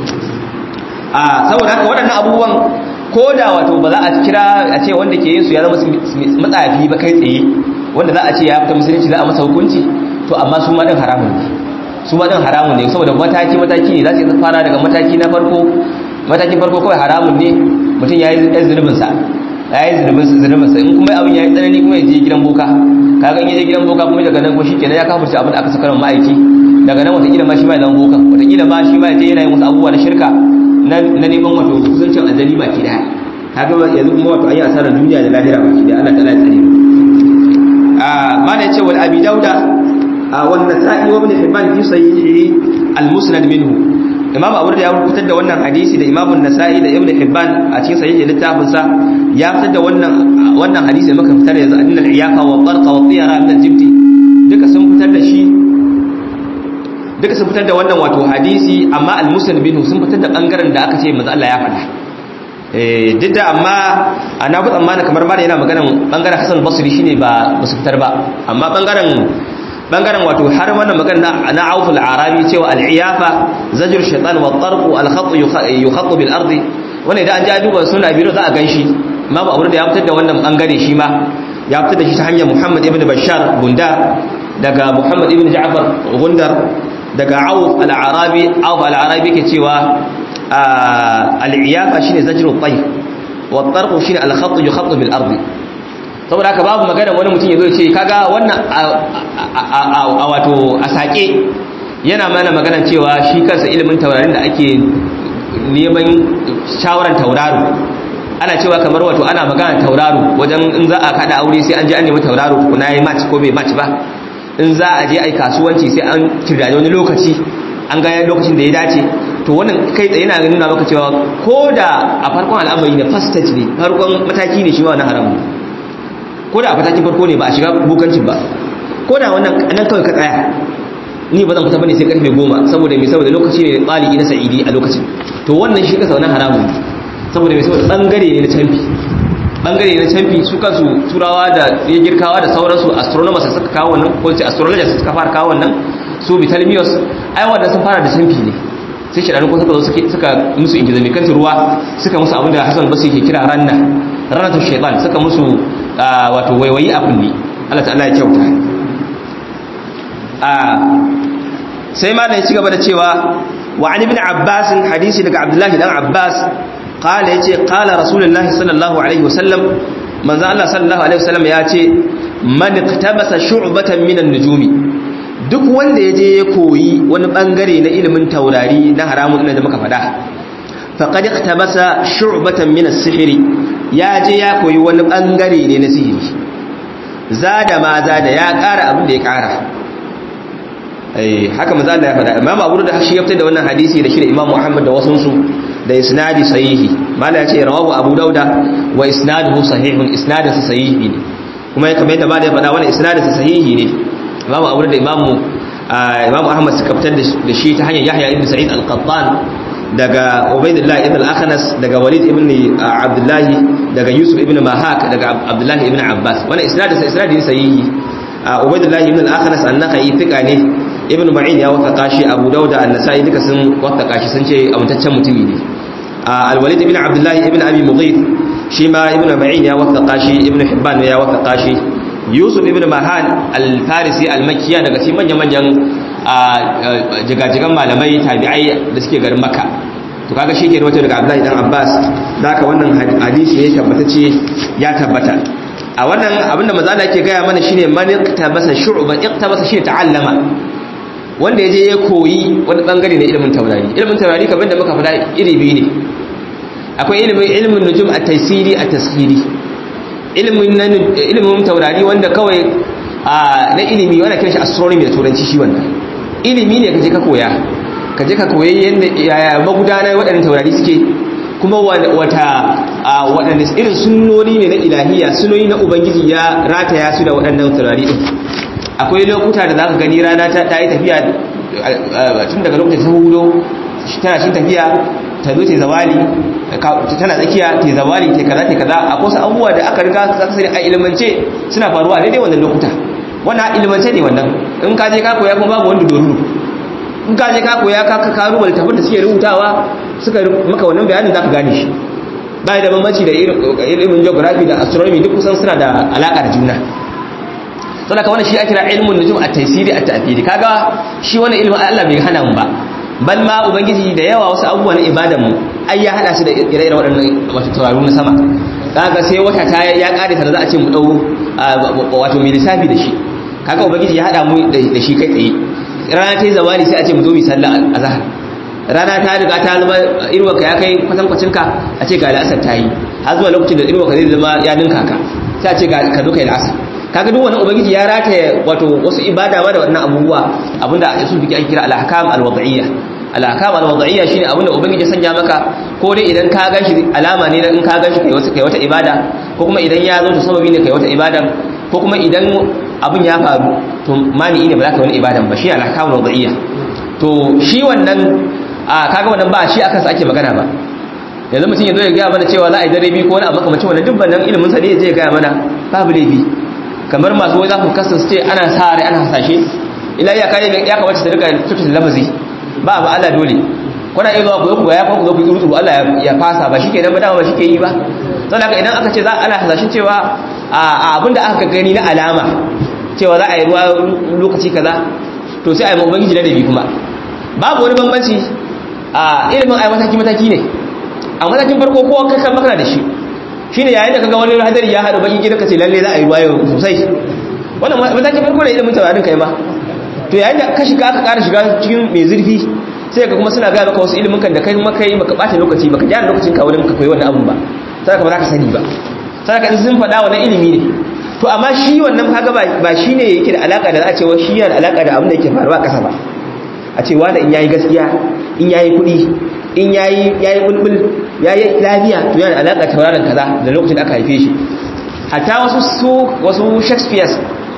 a saboda haka waɗannan abubuwan ko da wato ba za a kira a ce wanda ke yin su ya zama matsafi ba kai tsaye wanda za a ce ya fita musulunci za a masa hukunci to amma su ma din haramun ne su ma din haramun ne saboda mataki mataki ne za su fara daga mataki na farko matakin farko kawai haramun ne mutum ya yi zunubin sa ya yi zunubin sa in kuma abin ya yi tsanani kuma ya je gidan boka kaga in ya je gidan boka kuma daga nan ko shikenan ya kafurta abin da aka saka ma'aiki daga nan watakila ma shi ma ya zama bokan watakila ma shi ma ya je yana yin wasu abubuwa na shirka na neman wato kusancin aljani baki daya kaga yanzu kuma wato an yi asarar duniya da lahira baki daya Allah ta'ala ya tsare mu mana yace wal abi dauda wal nasa'i wa ibn hibban fi sahihi al musnad minhu imam abu da ya fitar da wannan hadisi da imam an-nasa'i da ibn hibban a cikin sahihi littafin sa ya fitar da wannan wannan hadisi muka fitar yanzu annal iyafa wa barqa wa tiyara min al-jibti duka sun fitar da shi duka sun fitar da wannan wato hadisi amma al musnad minhu sun fitar da bangaren da aka ce manzo Allah ya faɗa duk da amma ana ku tsammani kamar ma yana maganan bangaren Hassan Basri shine ba su fitar ba amma bangaren bangaren wato har wannan magana na Auf al-Arabi cewa al-iyafa zajr shaytan wa tarq al-khat yukhat bil ardi wannan idan an ja duba suna biro za a ganshi amma ba da ya fitar da wannan bangare shi ma ya fitar da shi ta hanyar Muhammad ibn Bashar Gunda daga Muhammad ibn Ja'far Gundar daga Auf al-Arabi Auf al-Arabi ke cewa al'iyafa shi ne zajirin ƙwai wattarku shi ne alhattu yi hattu bil arzi saboda haka babu magana wani mutum ya zo ce kaga wannan a wato a saƙe yana mana magana cewa shi kansa ilimin taurarin da ake neman shawarar tauraro ana cewa kamar wato ana magana tauraro wajen in za a kada aure sai an je an nemi tauraro kuna yi match ko bai match ba in za a je a yi kasuwanci sai an kirdaje wani lokaci an ga lokacin da ya dace to wannan kai tsaye yana nuna maka cewa ko da a farkon al'amari ne first stage ne farkon mataki ne shi ma wannan haramun ko da a matakin farko ne ba a shiga bukancin ba ko da wannan nan kawai ka tsaya ni ba zan fita bane sai karfe goma saboda me saboda lokaci ne tsali na sa'idi a lokacin to wannan shi kasa wannan haramun saboda me saboda bangare ne na canfi bangare na canfi su kansu turawa da ya girkawa da sauransu astronomers suka kawo wannan ko ce astrologers suka fara kawo wannan su Ptolemaios ai wanda sun fara da canfi ne sai shi ko suka zo suka musu ingizami kan ruwa suka musu abin da Hassan Basri ke kira ranna ranatu shaytan suka musu wato waiwayi a kulli Allah ta'ala ya kyauta sai ma da ya ci gaba da cewa wa an ibn Abbas hadisi daga Abdullahi dan Abbas qala yace qala rasulullahi sallallahu alaihi wasallam manzo Allah sallallahu alaihi wasallam ya ce man iktabasa shu'batan minan nujumi duk wanda yaje ya koyi wani bangare na ilimin taurari na haramun da muka faɗa faqad iktabasa shu'batan min as-sihri ya je ya koyi wani bangare ne na sihiri zada ma zada ya ƙara abin da ya ƙara eh haka manzo Allah ya faɗa Imam Abu Dawud shi ya fitar da wannan hadisi da shi da Imam Muhammad da wasun su da isnadi sahihi mala ya ce rawahu Abu Dawud wa isnaduhu sahihun isnadin sa sahihi ne kuma ya kamar yadda ba da ya faɗa wannan isnadin sa sahihi ne Imam Abu Dawud da Imam Imam Ahmad suka fitar da shi ta hanyar Yahya ibn Sa'id al-Qattan daga Ubaidullah ibn al-Akhnas daga Walid ibn Abdullah daga Yusuf ibn Mahak daga Abdullah ibn Abbas wannan isnadin sa isnadi ne sahihi Ubaidullah ibn al-Akhnas an-Nakhai thiqa ne ibn Ma'in ya wasaka shi Abu Dawud an-Nasa'i duka sun wasaka shi sun ce amintaccen mutumi ne al-Walid ibn Abdullah ibn Abi Mughith shi ma ibn Ma'in ya wasaka shi ibn Hibban ya wasaka shi Yusuf ibn Mahan al-Farisi al-Makkiya daga cikin manyan-manyan jigajigan malamai tabi'ai da suke garin Makka to kaga shi ke rawaito daga Abdullahi dan Abbas haka wannan hadisi ne tabbatacce ya tabbata a wannan abinda manzo Allah yake gaya mana shine man iktabasa shu'ban iktabasa shi ta'allama wanda yaje ya koyi wani bangare na ilimin taurari ilimin taurari kamar da muka faɗa iri biyu ne akwai ilimin ilimin nujum at-taysiri at-tasghiri ilimin ilimin taurari wanda kawai na ilimi wanda kiran shi astronomy da turanci shi wannan ilimi ne kaje ka koya kaje ka koyi yanda yaya magudanar waɗannan taurari suke kuma wata waɗanda irin sunnoni ne na ilahiya sunoni na ubangiji ya rataya su da waɗannan taurari din akwai lokuta da zaka gani rana ta yi tafiya tun daga lokacin ta hudo tana shi tafiya ta zo ta zawali tana tsakiya ta zawali ta kaza ta kaza akwai wasu abubuwa da aka riga ka sani a ilimance suna faruwa a daidai wannan lokuta wannan ilimance ne wannan in ka je ka koya kuma babu wanda doruru in ka je ka koya ka ka karu littafin da suke rubutawa suka maka wannan bayanin zaka gane shi bai da bambanci da ilimin geography da astronomy duk kusan suna da alaka da juna saboda ka wannan shi ake kira ilmun nujum at-taysiri at-ta'thiri kaga shi wannan ilimin Allah bai hana mu ba bal ma ubangiji da yawa wasu abubuwa na ibadan mu ai ya hada su da ire-iren waɗannan wato tauraru na sama kaga sai wata ta ya kare ta da za a ce mu dau wato mai lissafi da shi kaga ubangiji ya hada mu da shi kai tsaye rana ta yi zawali sai a ce mu zo mu sallah azhar rana ta riga ta zama irwaka ya kai kwatankwacin ka a ce ga la'asar ta yi har zuwa lokacin da irwaka zai zama ya ninka ka sai a ce ka zo kai la'asar kaga duk wannan ubangiji ya rataye wato wasu ibada ma da wannan abubuwa abinda su fiki an kira al-ahkam al-wad'iyya al-ahkam al-wad'iyya shine abinda ubangiji ya sanya maka ko dai idan ka ganshi alama ne in ka ganshi kai wata kai wata ibada ko kuma idan ya zo to sababi ne kai wata ibada ko kuma idan abin ya faru to mani ne ba za ka wani ibadan ba shi al-ahkam al-wad'iyya to shi wannan a kaga wannan ba shi akan sa ake magana ba yanzu mutum ya zo ya gaya mana cewa za a yi dare biyu ko wani abu makamacin wannan duk nan ilimin sa ne zai gaya mana babu laifi kamar masu wai za ku kasa su ce ana sa rai ana hasashe ila ya kai ya kamata su rika tutu lafazi ba ba Allah dole kuna iya zuwa ku ku ya ku zo ku tsuru Allah ya fasa ba shike nan ba dama ba shike yi ba don haka idan aka ce za ana hasashen cewa a abinda aka gani na alama cewa za a yi ruwa lokaci kaza to sai a yi ubangiji da dabi kuma babu wani bambanci a ilimin ai mataki mataki ne a matakin farko kowa kai kan makana da shi shine yayin da kaga wani hadari ya hadu baki gidan ka ce lalle za a yi ruwa yau sosai wannan matakin farko da ilimin taurarin kai ma to yayin da ka shiga aka ƙara shiga cikin mai zurfi sai ka kuma suna gaya maka wasu ilimin kan da kai maka yi baka ɓata lokaci baka gyara lokacin ka wurin ka koyi wannan abun ba sai ka ba za ka sani ba sai ka sun faɗa wannan ilimi ne to amma shi wannan kaga ba shi ne yake da alaka da za a ce wa shi yana da alaka da abin da yake faruwa a ƙasa ba a ce wanda in yayi gaskiya in yayi kuɗi in yayi yayi bulbul yayi lafiya to yana alaka tauraron kaza da lokacin da aka haife shi hatta wasu su wasu Shakespeare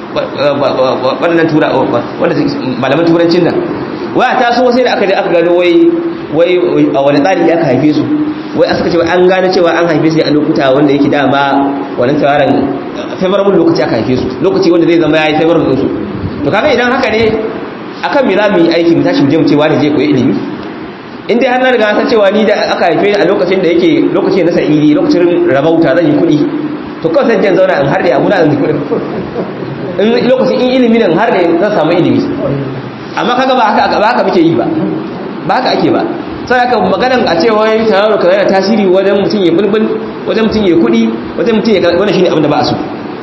wannan tura wanda malaman turancin nan wai ta so sai da aka je aka gano wai wai a wani tsari aka haife su wai aka ce an gane cewa an haife su a lokuta wanda yake dama wannan tawaran favorable lokaci aka haife su lokaci wanda zai zama yayi favorable su to kaga idan haka ne akan me za mu yi aiki mu tashi mu je mu ce wani je koyi ilimi in dai har na riga san cewa ni da aka haife ni a lokacin da yake lokacin na sa'idi lokacin rabauta zan yi kuɗi to kawai sai jan zauna in har da abu na zan yi kuɗi in lokacin in ilimi nan har da zan samu ilimi amma kaga ba haka ba haka muke yi ba ba haka ake ba sai aka maganan a cewa yayin tararo kaza yana tasiri wajen mutum ya bulbul wajen mutum ya kuɗi wajen mutum ya wannan shine abin da ba a so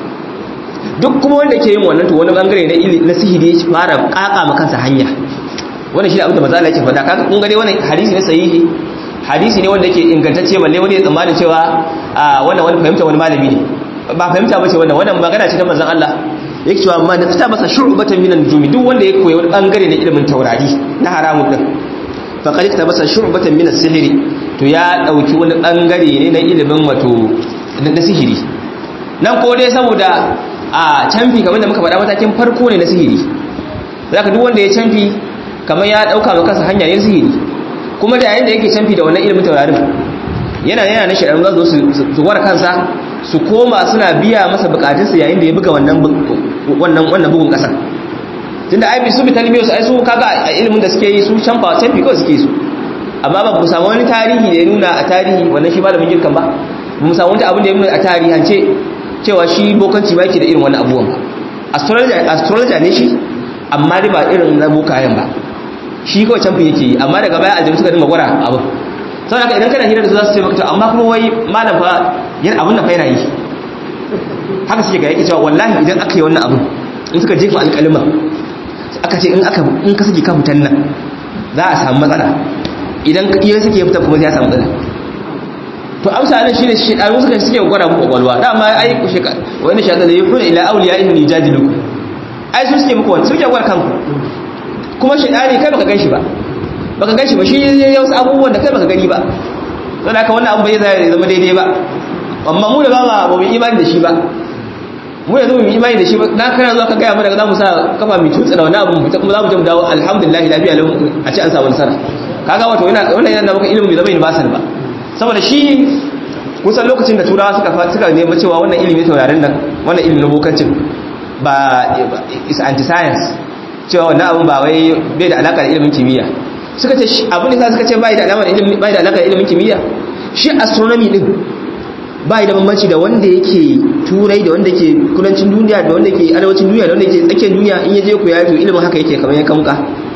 duk kuma wanda ke yin wannan to wani bangare na na sihiri ya fara kaka ma kansa hanya wannan shine abin da manzo Allah yake faɗa kaga kun ga dai wannan hadisi ne sahihi hadisi ne wanda yake ingantacce balle wani ya tsammanin cewa wannan wani fahimta wani malami ne ba fahimta bace wannan wannan magana ce ta manzon Allah yake cewa amma na masa shu'batan minan nujumi duk wanda ya koyi wani bangare na ilimin taurari na haramun din fa qad masa shu'batan min as-sihri to ya dauki wani bangare ne na ilimin wato na sihiri nan ko dai saboda a canfi kamar da muka faɗa matakin farko ne na sihiri zaka duk wanda ya canfi kamar ya dauka maka kansa hanya ne sihiri kuma da yayin da yake canfi da wannan ilimin taurarin yana yana na shirin za su su gwara kansa su koma suna biya masa bukatunsa yayin da ya buga wannan wannan wannan bugun kasar tunda ai bi su bi talmiyo su ai su kaga a ilimin da suke yi su canfa canfi kawai suke su amma ba mu samu wani tarihi da ya nuna a tarihi wannan shi malamin girkan ba mu samu wani abin da ya nuna a tarihance cewa shi bokanci ba yake da irin wannan abubuwan ba astrologer ne shi amma dai ba irin na bokayen ba shi kawai canfi yake yi amma daga baya aljanu suka dinga gwara abu sau haka idan kana hira da su za su ce maka to amma kuma wai malam fa yin abin da fa yana yi haka suke ga yake cewa wallahi idan aka yi wannan abin in suka jefa alƙalima aka ce in aka in ka saki ka fitan nan za a samu matsala idan iya suke fita kuma sai ya samu matsala to amsa nan shine shi dan suka suke gwada muku kwakwalwa dama ai ku sheka wani shaka da yakuna ila awliyaihim yujadilukum ai su suke muku wannan suke gwada kanku kuma shedani kai baka ganshi ba baka ganshi ba shi ya wasu abubuwan da kai baka gani ba don haka wannan abu bai zai zama daidai ba amma mu da ba ma ba mu imani da shi ba mu yanzu mu imani da shi ba na kana zuwa ka gaya mu daga zamu sa kafa mai tutsa da wannan abu kuma zamu je mu dawo alhamdulillah lafiya lau a ce an samu nasara kaga wato yana wannan yana da maka ilimi bai zama basal ba saboda shi kusan lokacin da turawa suka suka nemi cewa wannan ilimi taurarin nan wannan ilimin bokancin ba is anti science cewa wannan abun ba wai bai da alaka da ilimin kimiyya suka ce abin da suka ce bai da alaka da ilimin bai da alaka da ilimin kimiyya shi astronomy din bai da bambanci da wanda yake turai da wanda yake kudancin duniya da wanda yake arewacin duniya da wanda yake tsakiyar duniya in yaje ku ya to ilimin haka yake kamar ya kamka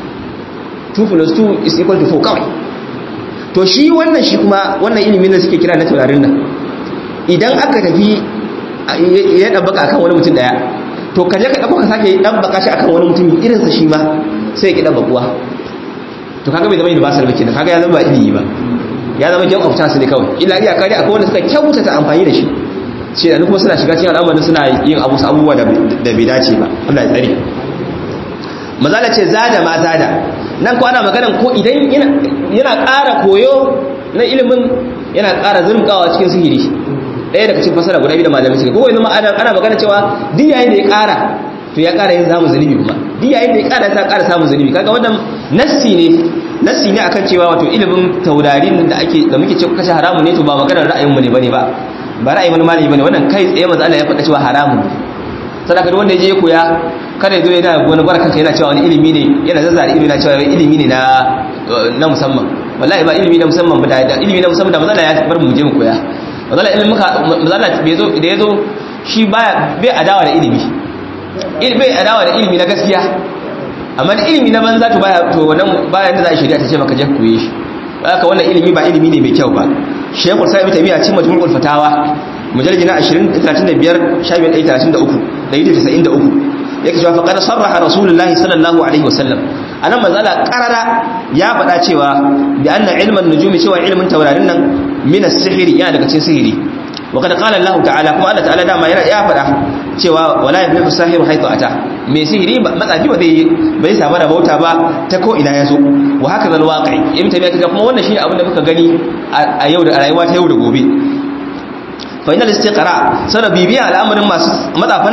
2 plus 2 is equal to 4 kawai to shi wannan shi kuma wannan ilimin da suke kira na taurarin nan idan aka tafi ya dabbaka akan wani mutum daya to kaje ka dauka ka sake dabbaka shi akan wani mutum irin sa shi ma sai ya ki dabbakuwa to kaga bai zama universal ba kenan kaga ya zama ba ilimi ba ya zama jan of chance ne kawai illa iya kare akwai wanda suka kyautata amfani da shi shi da kuma suna shiga cikin al'amarin suna yin abu abubuwa da bai dace ba Allah ya tsare mazala ce zada ma zada nan ko ana maganan ko idan yana ƙara koyo na ilimin yana ƙara zurmkawa cikin sihiri ɗaya daga cikin fasara guda biyu da malamin sihiri ko yanzu ma ana magana cewa duk yayin da ya ƙara to ya ƙara yin zamu zunubi kuma duk yayin da ya ƙara ta ƙara samun zunubi kaga wannan nassi ne nassi ne akan cewa wato ilimin taurarin da ake da muke cewa kashe haramun ne to ba maganar ra'ayin mu ne bane ba ba ra'ayin wani malami bane wannan kai tsaye manzo Allah ya faɗa cewa haramun sadaka duk wanda ya je ya koya kada ya zo yana wani barka kai yana cewa wani ilimi ne yana zazzara ilimi yana cewa ilimi ne na na musamman wallahi ba ilimi na musamman ba da ilimi na musamman da manzo Allah ya bar mu je mu koya manzo Allah ilimin muka manzo Allah bai zo da yazo shi baya bai adawa da ilimi bai adawa da ilimi na gaskiya amma da ilimi na banza to baya to wannan bayan da za a shari'a ta ce maka je koye shi haka wannan ilimi ba ilimi ne mai kyau ba Sheikhul Sa'ib Taymiyyah cikin Majmu'ul Fatawa mujallad na 20 35 shafi 133 da 193 yake cewa faqad sarraha Rasulullah sallallahu alaihi wasallam anan manzala qarara ya faɗa cewa bi anna ilman nujumi cewa ilmin taurarin nan min as-sihri yana daga cikin sihiri وقد قال الله تعالى كما الله تعالى dama yana ya fada cewa wala yabihu sahiru haythu ata me sihiri matsafi ba zai bai samu da bauta ba ta ko ina yazo wa haka zal waqi ibn tabiya kaga kuma wannan shine abin da muka gani a yau da rayuwa ta yau da gobe fa inal istiqra sana bibiya al'amarin masu matsafan nan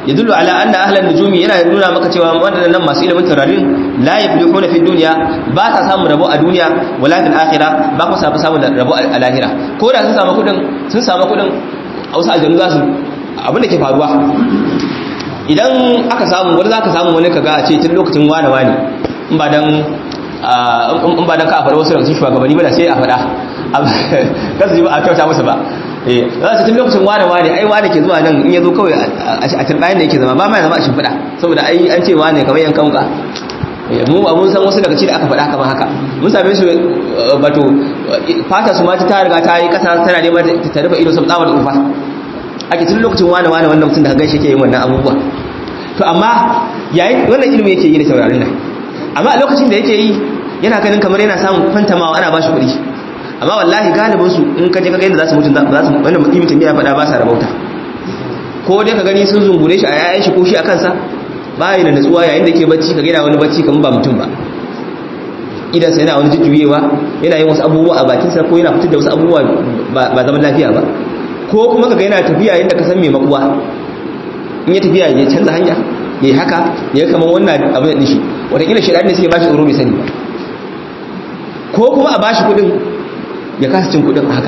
yadullu ala anna ahlan nujumi yana nuna maka cewa wadannan masu ilimin taurarin la yaflihuna fi dunya ba ta samu rabo a duniya wala fil akhirah ba ku samu samu rabo a lahira ko da sun samu kudin sun samu kudin a wasu aljanu za su abin da ke faruwa idan aka samu wani za ka samu wani kaga a ce tun lokacin wane wane in ba dan in ba dan ka faɗa wasu daga cikin shugabanni ba da sai a faɗa kasu ji ba a kyauta musu ba za su tun lokacin wane wane ai wane ke zuwa nan in ya zo kawai a turbayin da yake zama ba ma zama a shimfiɗa saboda ai an ce wane kamar yan kanka mu mun san wasu daga cikin da aka faɗa kamar haka mun same su bato fata su ma ta riga ta yi ƙasa tana neman ta rufe ido sun tsawar ufa ake tun lokacin wane wane wannan mutum da ka gaishe ke yin wannan abubuwa to amma yayin wannan ilimin yake yi da taurarin nan amma a lokacin da yake yi yana ganin kamar yana samun fantamawa ana ba shi kuɗi amma wallahi galibin su in ka je ka ga yadda za su mutu za su wannan ibn tamiya faɗa ba sa rabauta ko dai ka gani sun zungure shi a yayan shi ko shi a kansa ba yi da natsuwa yayin da ke bacci ka ga yana wani bacci kamar ba mutum ba idan sai yana wani jujjuyewa yana yin wasu abubuwa a bakinsa ko yana fitar da wasu abubuwa ba zaman lafiya ba ko kuma ka ga yana tafiya yadda ka san mai makuwa in ya tafiya ya canza hanya ya yi haka ya kama wannan abin da shi watakila shaidar ne suke ba shi tsoro bai sani ba ko kuma a ba shi kudin ya kasa cin kudin haka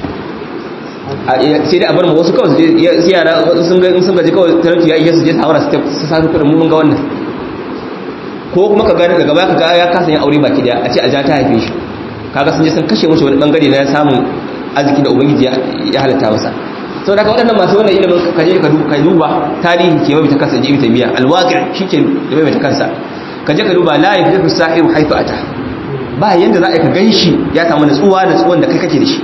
sai dai a bar mu wasu kawai su yara sun ga sun gaji kawai talauci ya iya su je su haura su sa kudin mun ga wannan ko kuma ka gani daga baya ka ga ya kasa yin aure baki daya a ce a ja ta haife shi kaga sun je sun kashe mashi wani bangare na samun arziki da ubangiji ya halatta masa sau da ka waɗannan masu wannan ilimin kaje ka duba tarihi ke mabita kansa ji ibita biya alwaƙir shi ke da mabita kansa kaje ka duba la yafi fi sahiru haifu ata ba yanda za a ka gan shi ya samu natsuwa natsuwan da kai kake da shi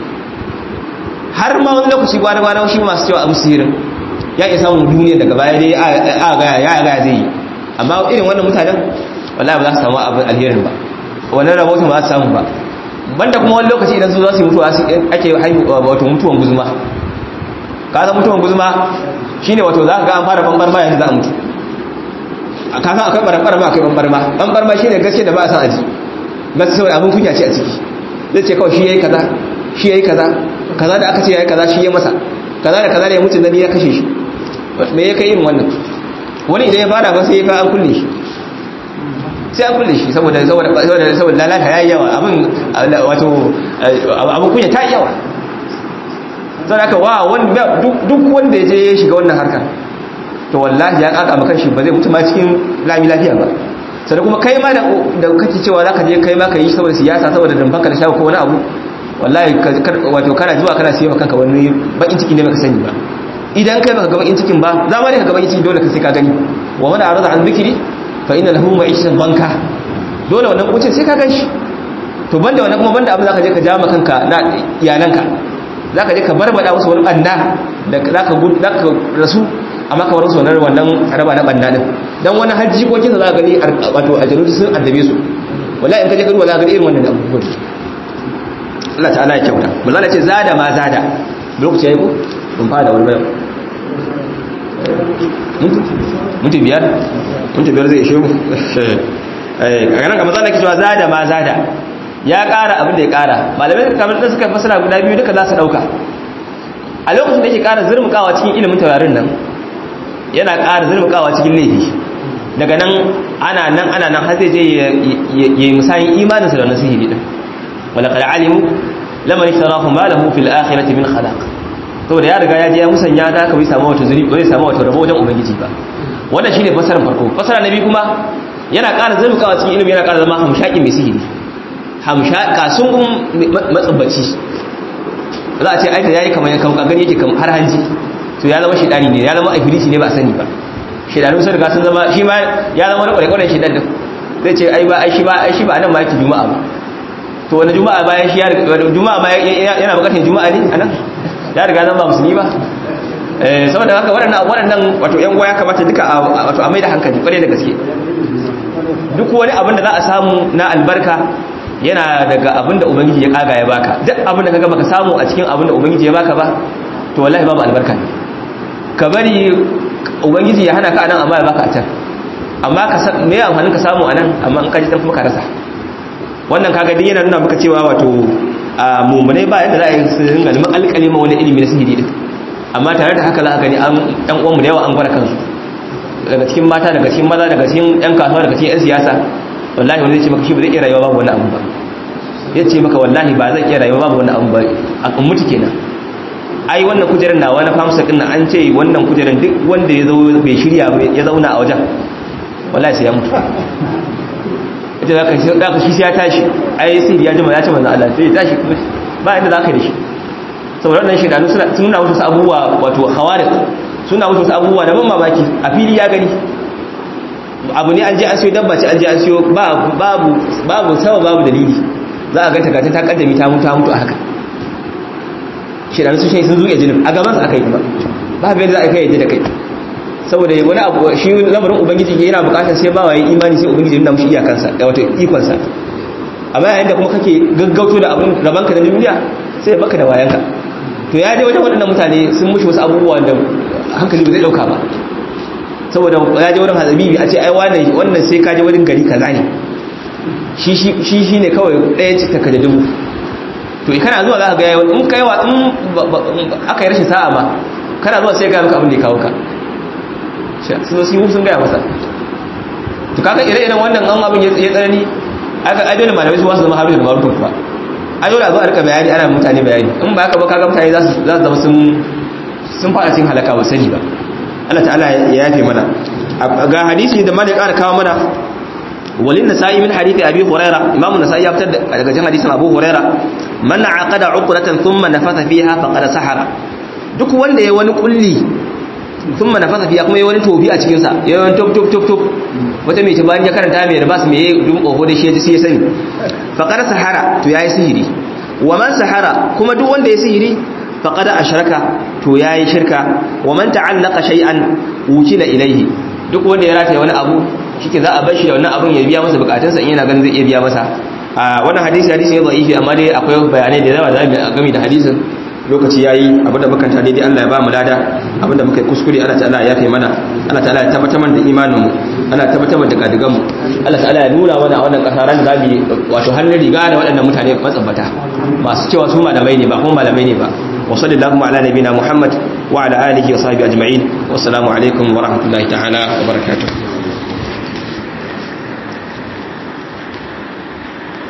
har ma wani lokaci gwada gwada shi masu cewa abu sihirin ya iya samun duniya daga baya dai a gaya ya gaya zai yi amma irin wannan mutanen wallahi ba za su samu abin alherin ba wannan rahoton ba za su samu ba banda kuma wani lokaci idan su za su yi mutuwa ake haihu wato mutuwan guzuma ka san mutuwan guzuma shine wato za ka ga an fara bambar ma yanzu za a mutu a ka san akwai barambar ma akwai bambar ma bambar ma shine gaske da ba a san aji gaske saboda abin kunya ce a ciki zai ce kawai shi yayi kaza shi yayi kaza kaza da aka ce yayi kaza shi ya masa kaza da kaza da ya mutu nabi ya kashe shi me ya kai irin wannan wani idan ya fara ba sai ya ka an kulle shi sai an kulle shi saboda saboda saboda lalata yayi yawa abin wato abin kunya ta yawa sai aka wa wanda duk wanda ya je ya shiga wannan harka to wallahi ya kaka maka shi ba zai mutu ma cikin lami lafiya ba sai kuma kai ma da kake cewa zaka je kai ma ka yi saboda siyasa saboda dan baka da shago ko wani abu wallahi wato kana zuwa kana siyo kanka wani bakin ciki ne baka sani ba idan kai baka ga bakin cikin ba za ma ne ka ga bakin ciki dole ka sai ka gani wa man arada an zikri fa inna lahu ma'ishatan banka dole wannan kucin sai ka ganshi to banda wannan kuma banda abin zaka je ka ja kanka na iyalanka zaka je ka barbada musu wani banda da zaka zaka rasu amma ka bar musu wannan wannan raba na banda din dan wani hajji ko kisa zaka gani wato ajalu sun addabe su wallahi in ka je garuwa zaka ga irin wannan abubuwan Allah ta'ala ya kyauta wallahi ce zada ma zada lokaci yayi ko mun fara da wani bayan mutu biyar mutu biyar zai ishe mu a ganin kamar zana cewa zada ma zada ya kara abin da ya kara malamai kamar da suka fasara guda biyu duka za su dauka a lokacin da yake kara zurmukawa cikin ilimin taurarin nan yana kara zurmukawa cikin laifi daga nan ana nan ana nan har zai je ya yi musayin imaninsa da wannan sihiri din wala qad alimu lamman ishtarahu ma lahu fil akhirati min khalaq saboda ya riga ya je ya musanya da ka bai samu wata zuri bai samu wata rabo wajen ubangiji ba wannan shine fasaran farko fasara na biyu kuma yana ƙara zurmukawa cikin ilimi yana ƙara zama hamshaki mai sihiri hamshaka sun gun matsabbaci za a ce aita yayi kamar yankan kagan yake kamar har hanji to ya zama shedani ne ya zama ifriti ne ba a sani ba shedanu sun riga sun zama shi ma ya zama wani kwarekwaren shedan din zai ce ai ba ai shi ba ai shi ba nan ma yake juma'a ba to wani juma'a bayan shi ya juma'a ma yana bukatar juma'a ne anan ya riga zan ba musulmi ba saboda haka waɗannan waɗannan wato ƴan goya kamata duka wato a mai da hankali kwarai da gaske duk wani abin da za a samu na albarka yana daga abin da ubangiji ya kaga ya baka duk abin da kaga baka samu a cikin abin da ubangiji ya baka ba to wallahi babu albarka ne ka bari ubangiji ya hana ka anan amma ya baka a can amma ka me ya amfani ka samu anan amma in ka ji dan kuma ka rasa wannan kaga dai yana nuna maka cewa wato a mummunai ba yadda za a yi su ringa neman alƙalima wani ilimi na sihiri din amma tare da haka za a gani an ɗan uwanmu da yawa an gwada kansu daga cikin mata daga cikin maza daga cikin yan kasuwa daga cikin yan siyasa wallahi wani zai ce maka shi ba zai iya rayuwa babu wani abu ba ya ce maka wallahi ba zai iya rayuwa babu wani abu ba a mutu kenan ai wannan kujerar na wani famsa din an ce wannan kujerar duk wanda ya zo bai shirya ya zauna a wajen wallahi sai ya mutu ita zaka shi zaka shi sai ya tashi ai sai ya jima ya ce manzo Allah sai ya tashi ba inda zaka da shi saboda wannan shedanu suna nuna wasu abubuwa wato khawariq suna wasu abubuwa da ban mamaki a fili ya gani abu ne an je an siyo dabba ce an je an siyo babu babu sama babu dalili za a ganta gata ta kaddami ta mutu ta mutu a haka shedanu sun shi sun zuke jinin a gaban su aka yi ba babu yadda za a kai yadda da kai saboda wani abu shi lamarin ubangiji ke yana bukatar sai ba wa yi imani sai ubangiji nuna mushi iyakansa da wato ikonsa amma yayin da kuma kake gaggauto da abin rabanka na duniya sai baka da wayanka to ya je wajen waɗannan mutane sun mushi wasu abubuwa da hankali ba zai ɗauka ba saboda ya je wurin hazabibi a ce ai wannan wannan sai ka je wurin gari kaza ne shi shi ne kawai ɗaya ce taka da dubu to kana zuwa za ka ga yawan in kai wa in aka yi rashin sa'a ma kana zuwa sai ga maka abin da ya kawo ka sun sun sun gaya masa to kaga ire-iren wannan an abin ya tsanani aka ai dole malamai su wasu zama haru da marufin kuwa ai dole a zo a rika bayani ana mutane bayani in ba haka ba kaga mutane za su zama sun sun fara cin halaka ba sani ba Allah ta'ala ya yafe mana ga hadisi da malik ƙara kawo mana walin nasa'i min hadithi abi huraira imamu nasa'i ya fitar daga cikin hadisin abu huraira man aqada uqratan thumma nafatha fiha faqad sahara duk wanda ya wani kulli sun mana fasa fiya kuma yi wani tobi a cikinsa ya yi wani top top top top wata mai bayan ya karanta mai rabas mai yi dun ƙoho da shi ya ji sai ya sani faƙar sahara to ya yi sihiri wa man sahara kuma duk wanda ya sihiri faƙar a shirka to ya yi shirka wa man ta'allaka shay'an wukila ilaihi duk wanda ya rataye wani abu shike za a bar shi da wannan abun ya biya masa bukatunsa in yana ganin zai iya biya masa a wannan hadisi hadisi ne da'ifi amma dai akwai bayanai da yawa da zamu game da hadisin lokaci yayi abinda muka ta daidai Allah ya ba mu lada abinda muka yi kuskure Allah ta'ala ya yafe mana Allah ta'ala ya tabbatar mana da imanin mu Allah ya tabbatar da kadigan mu Allah ta'ala ya nuna mana a wannan kasa ran da zamu wato hannun riga da waɗannan mutane matsabbata masu cewa su malamai ne ba kuma malamai ne ba wa sallallahu ala nabina Muhammad wa ala alihi wa sahbihi ajma'in wassalamu alaikum wa rahmatullahi ta'ala wa barakatuh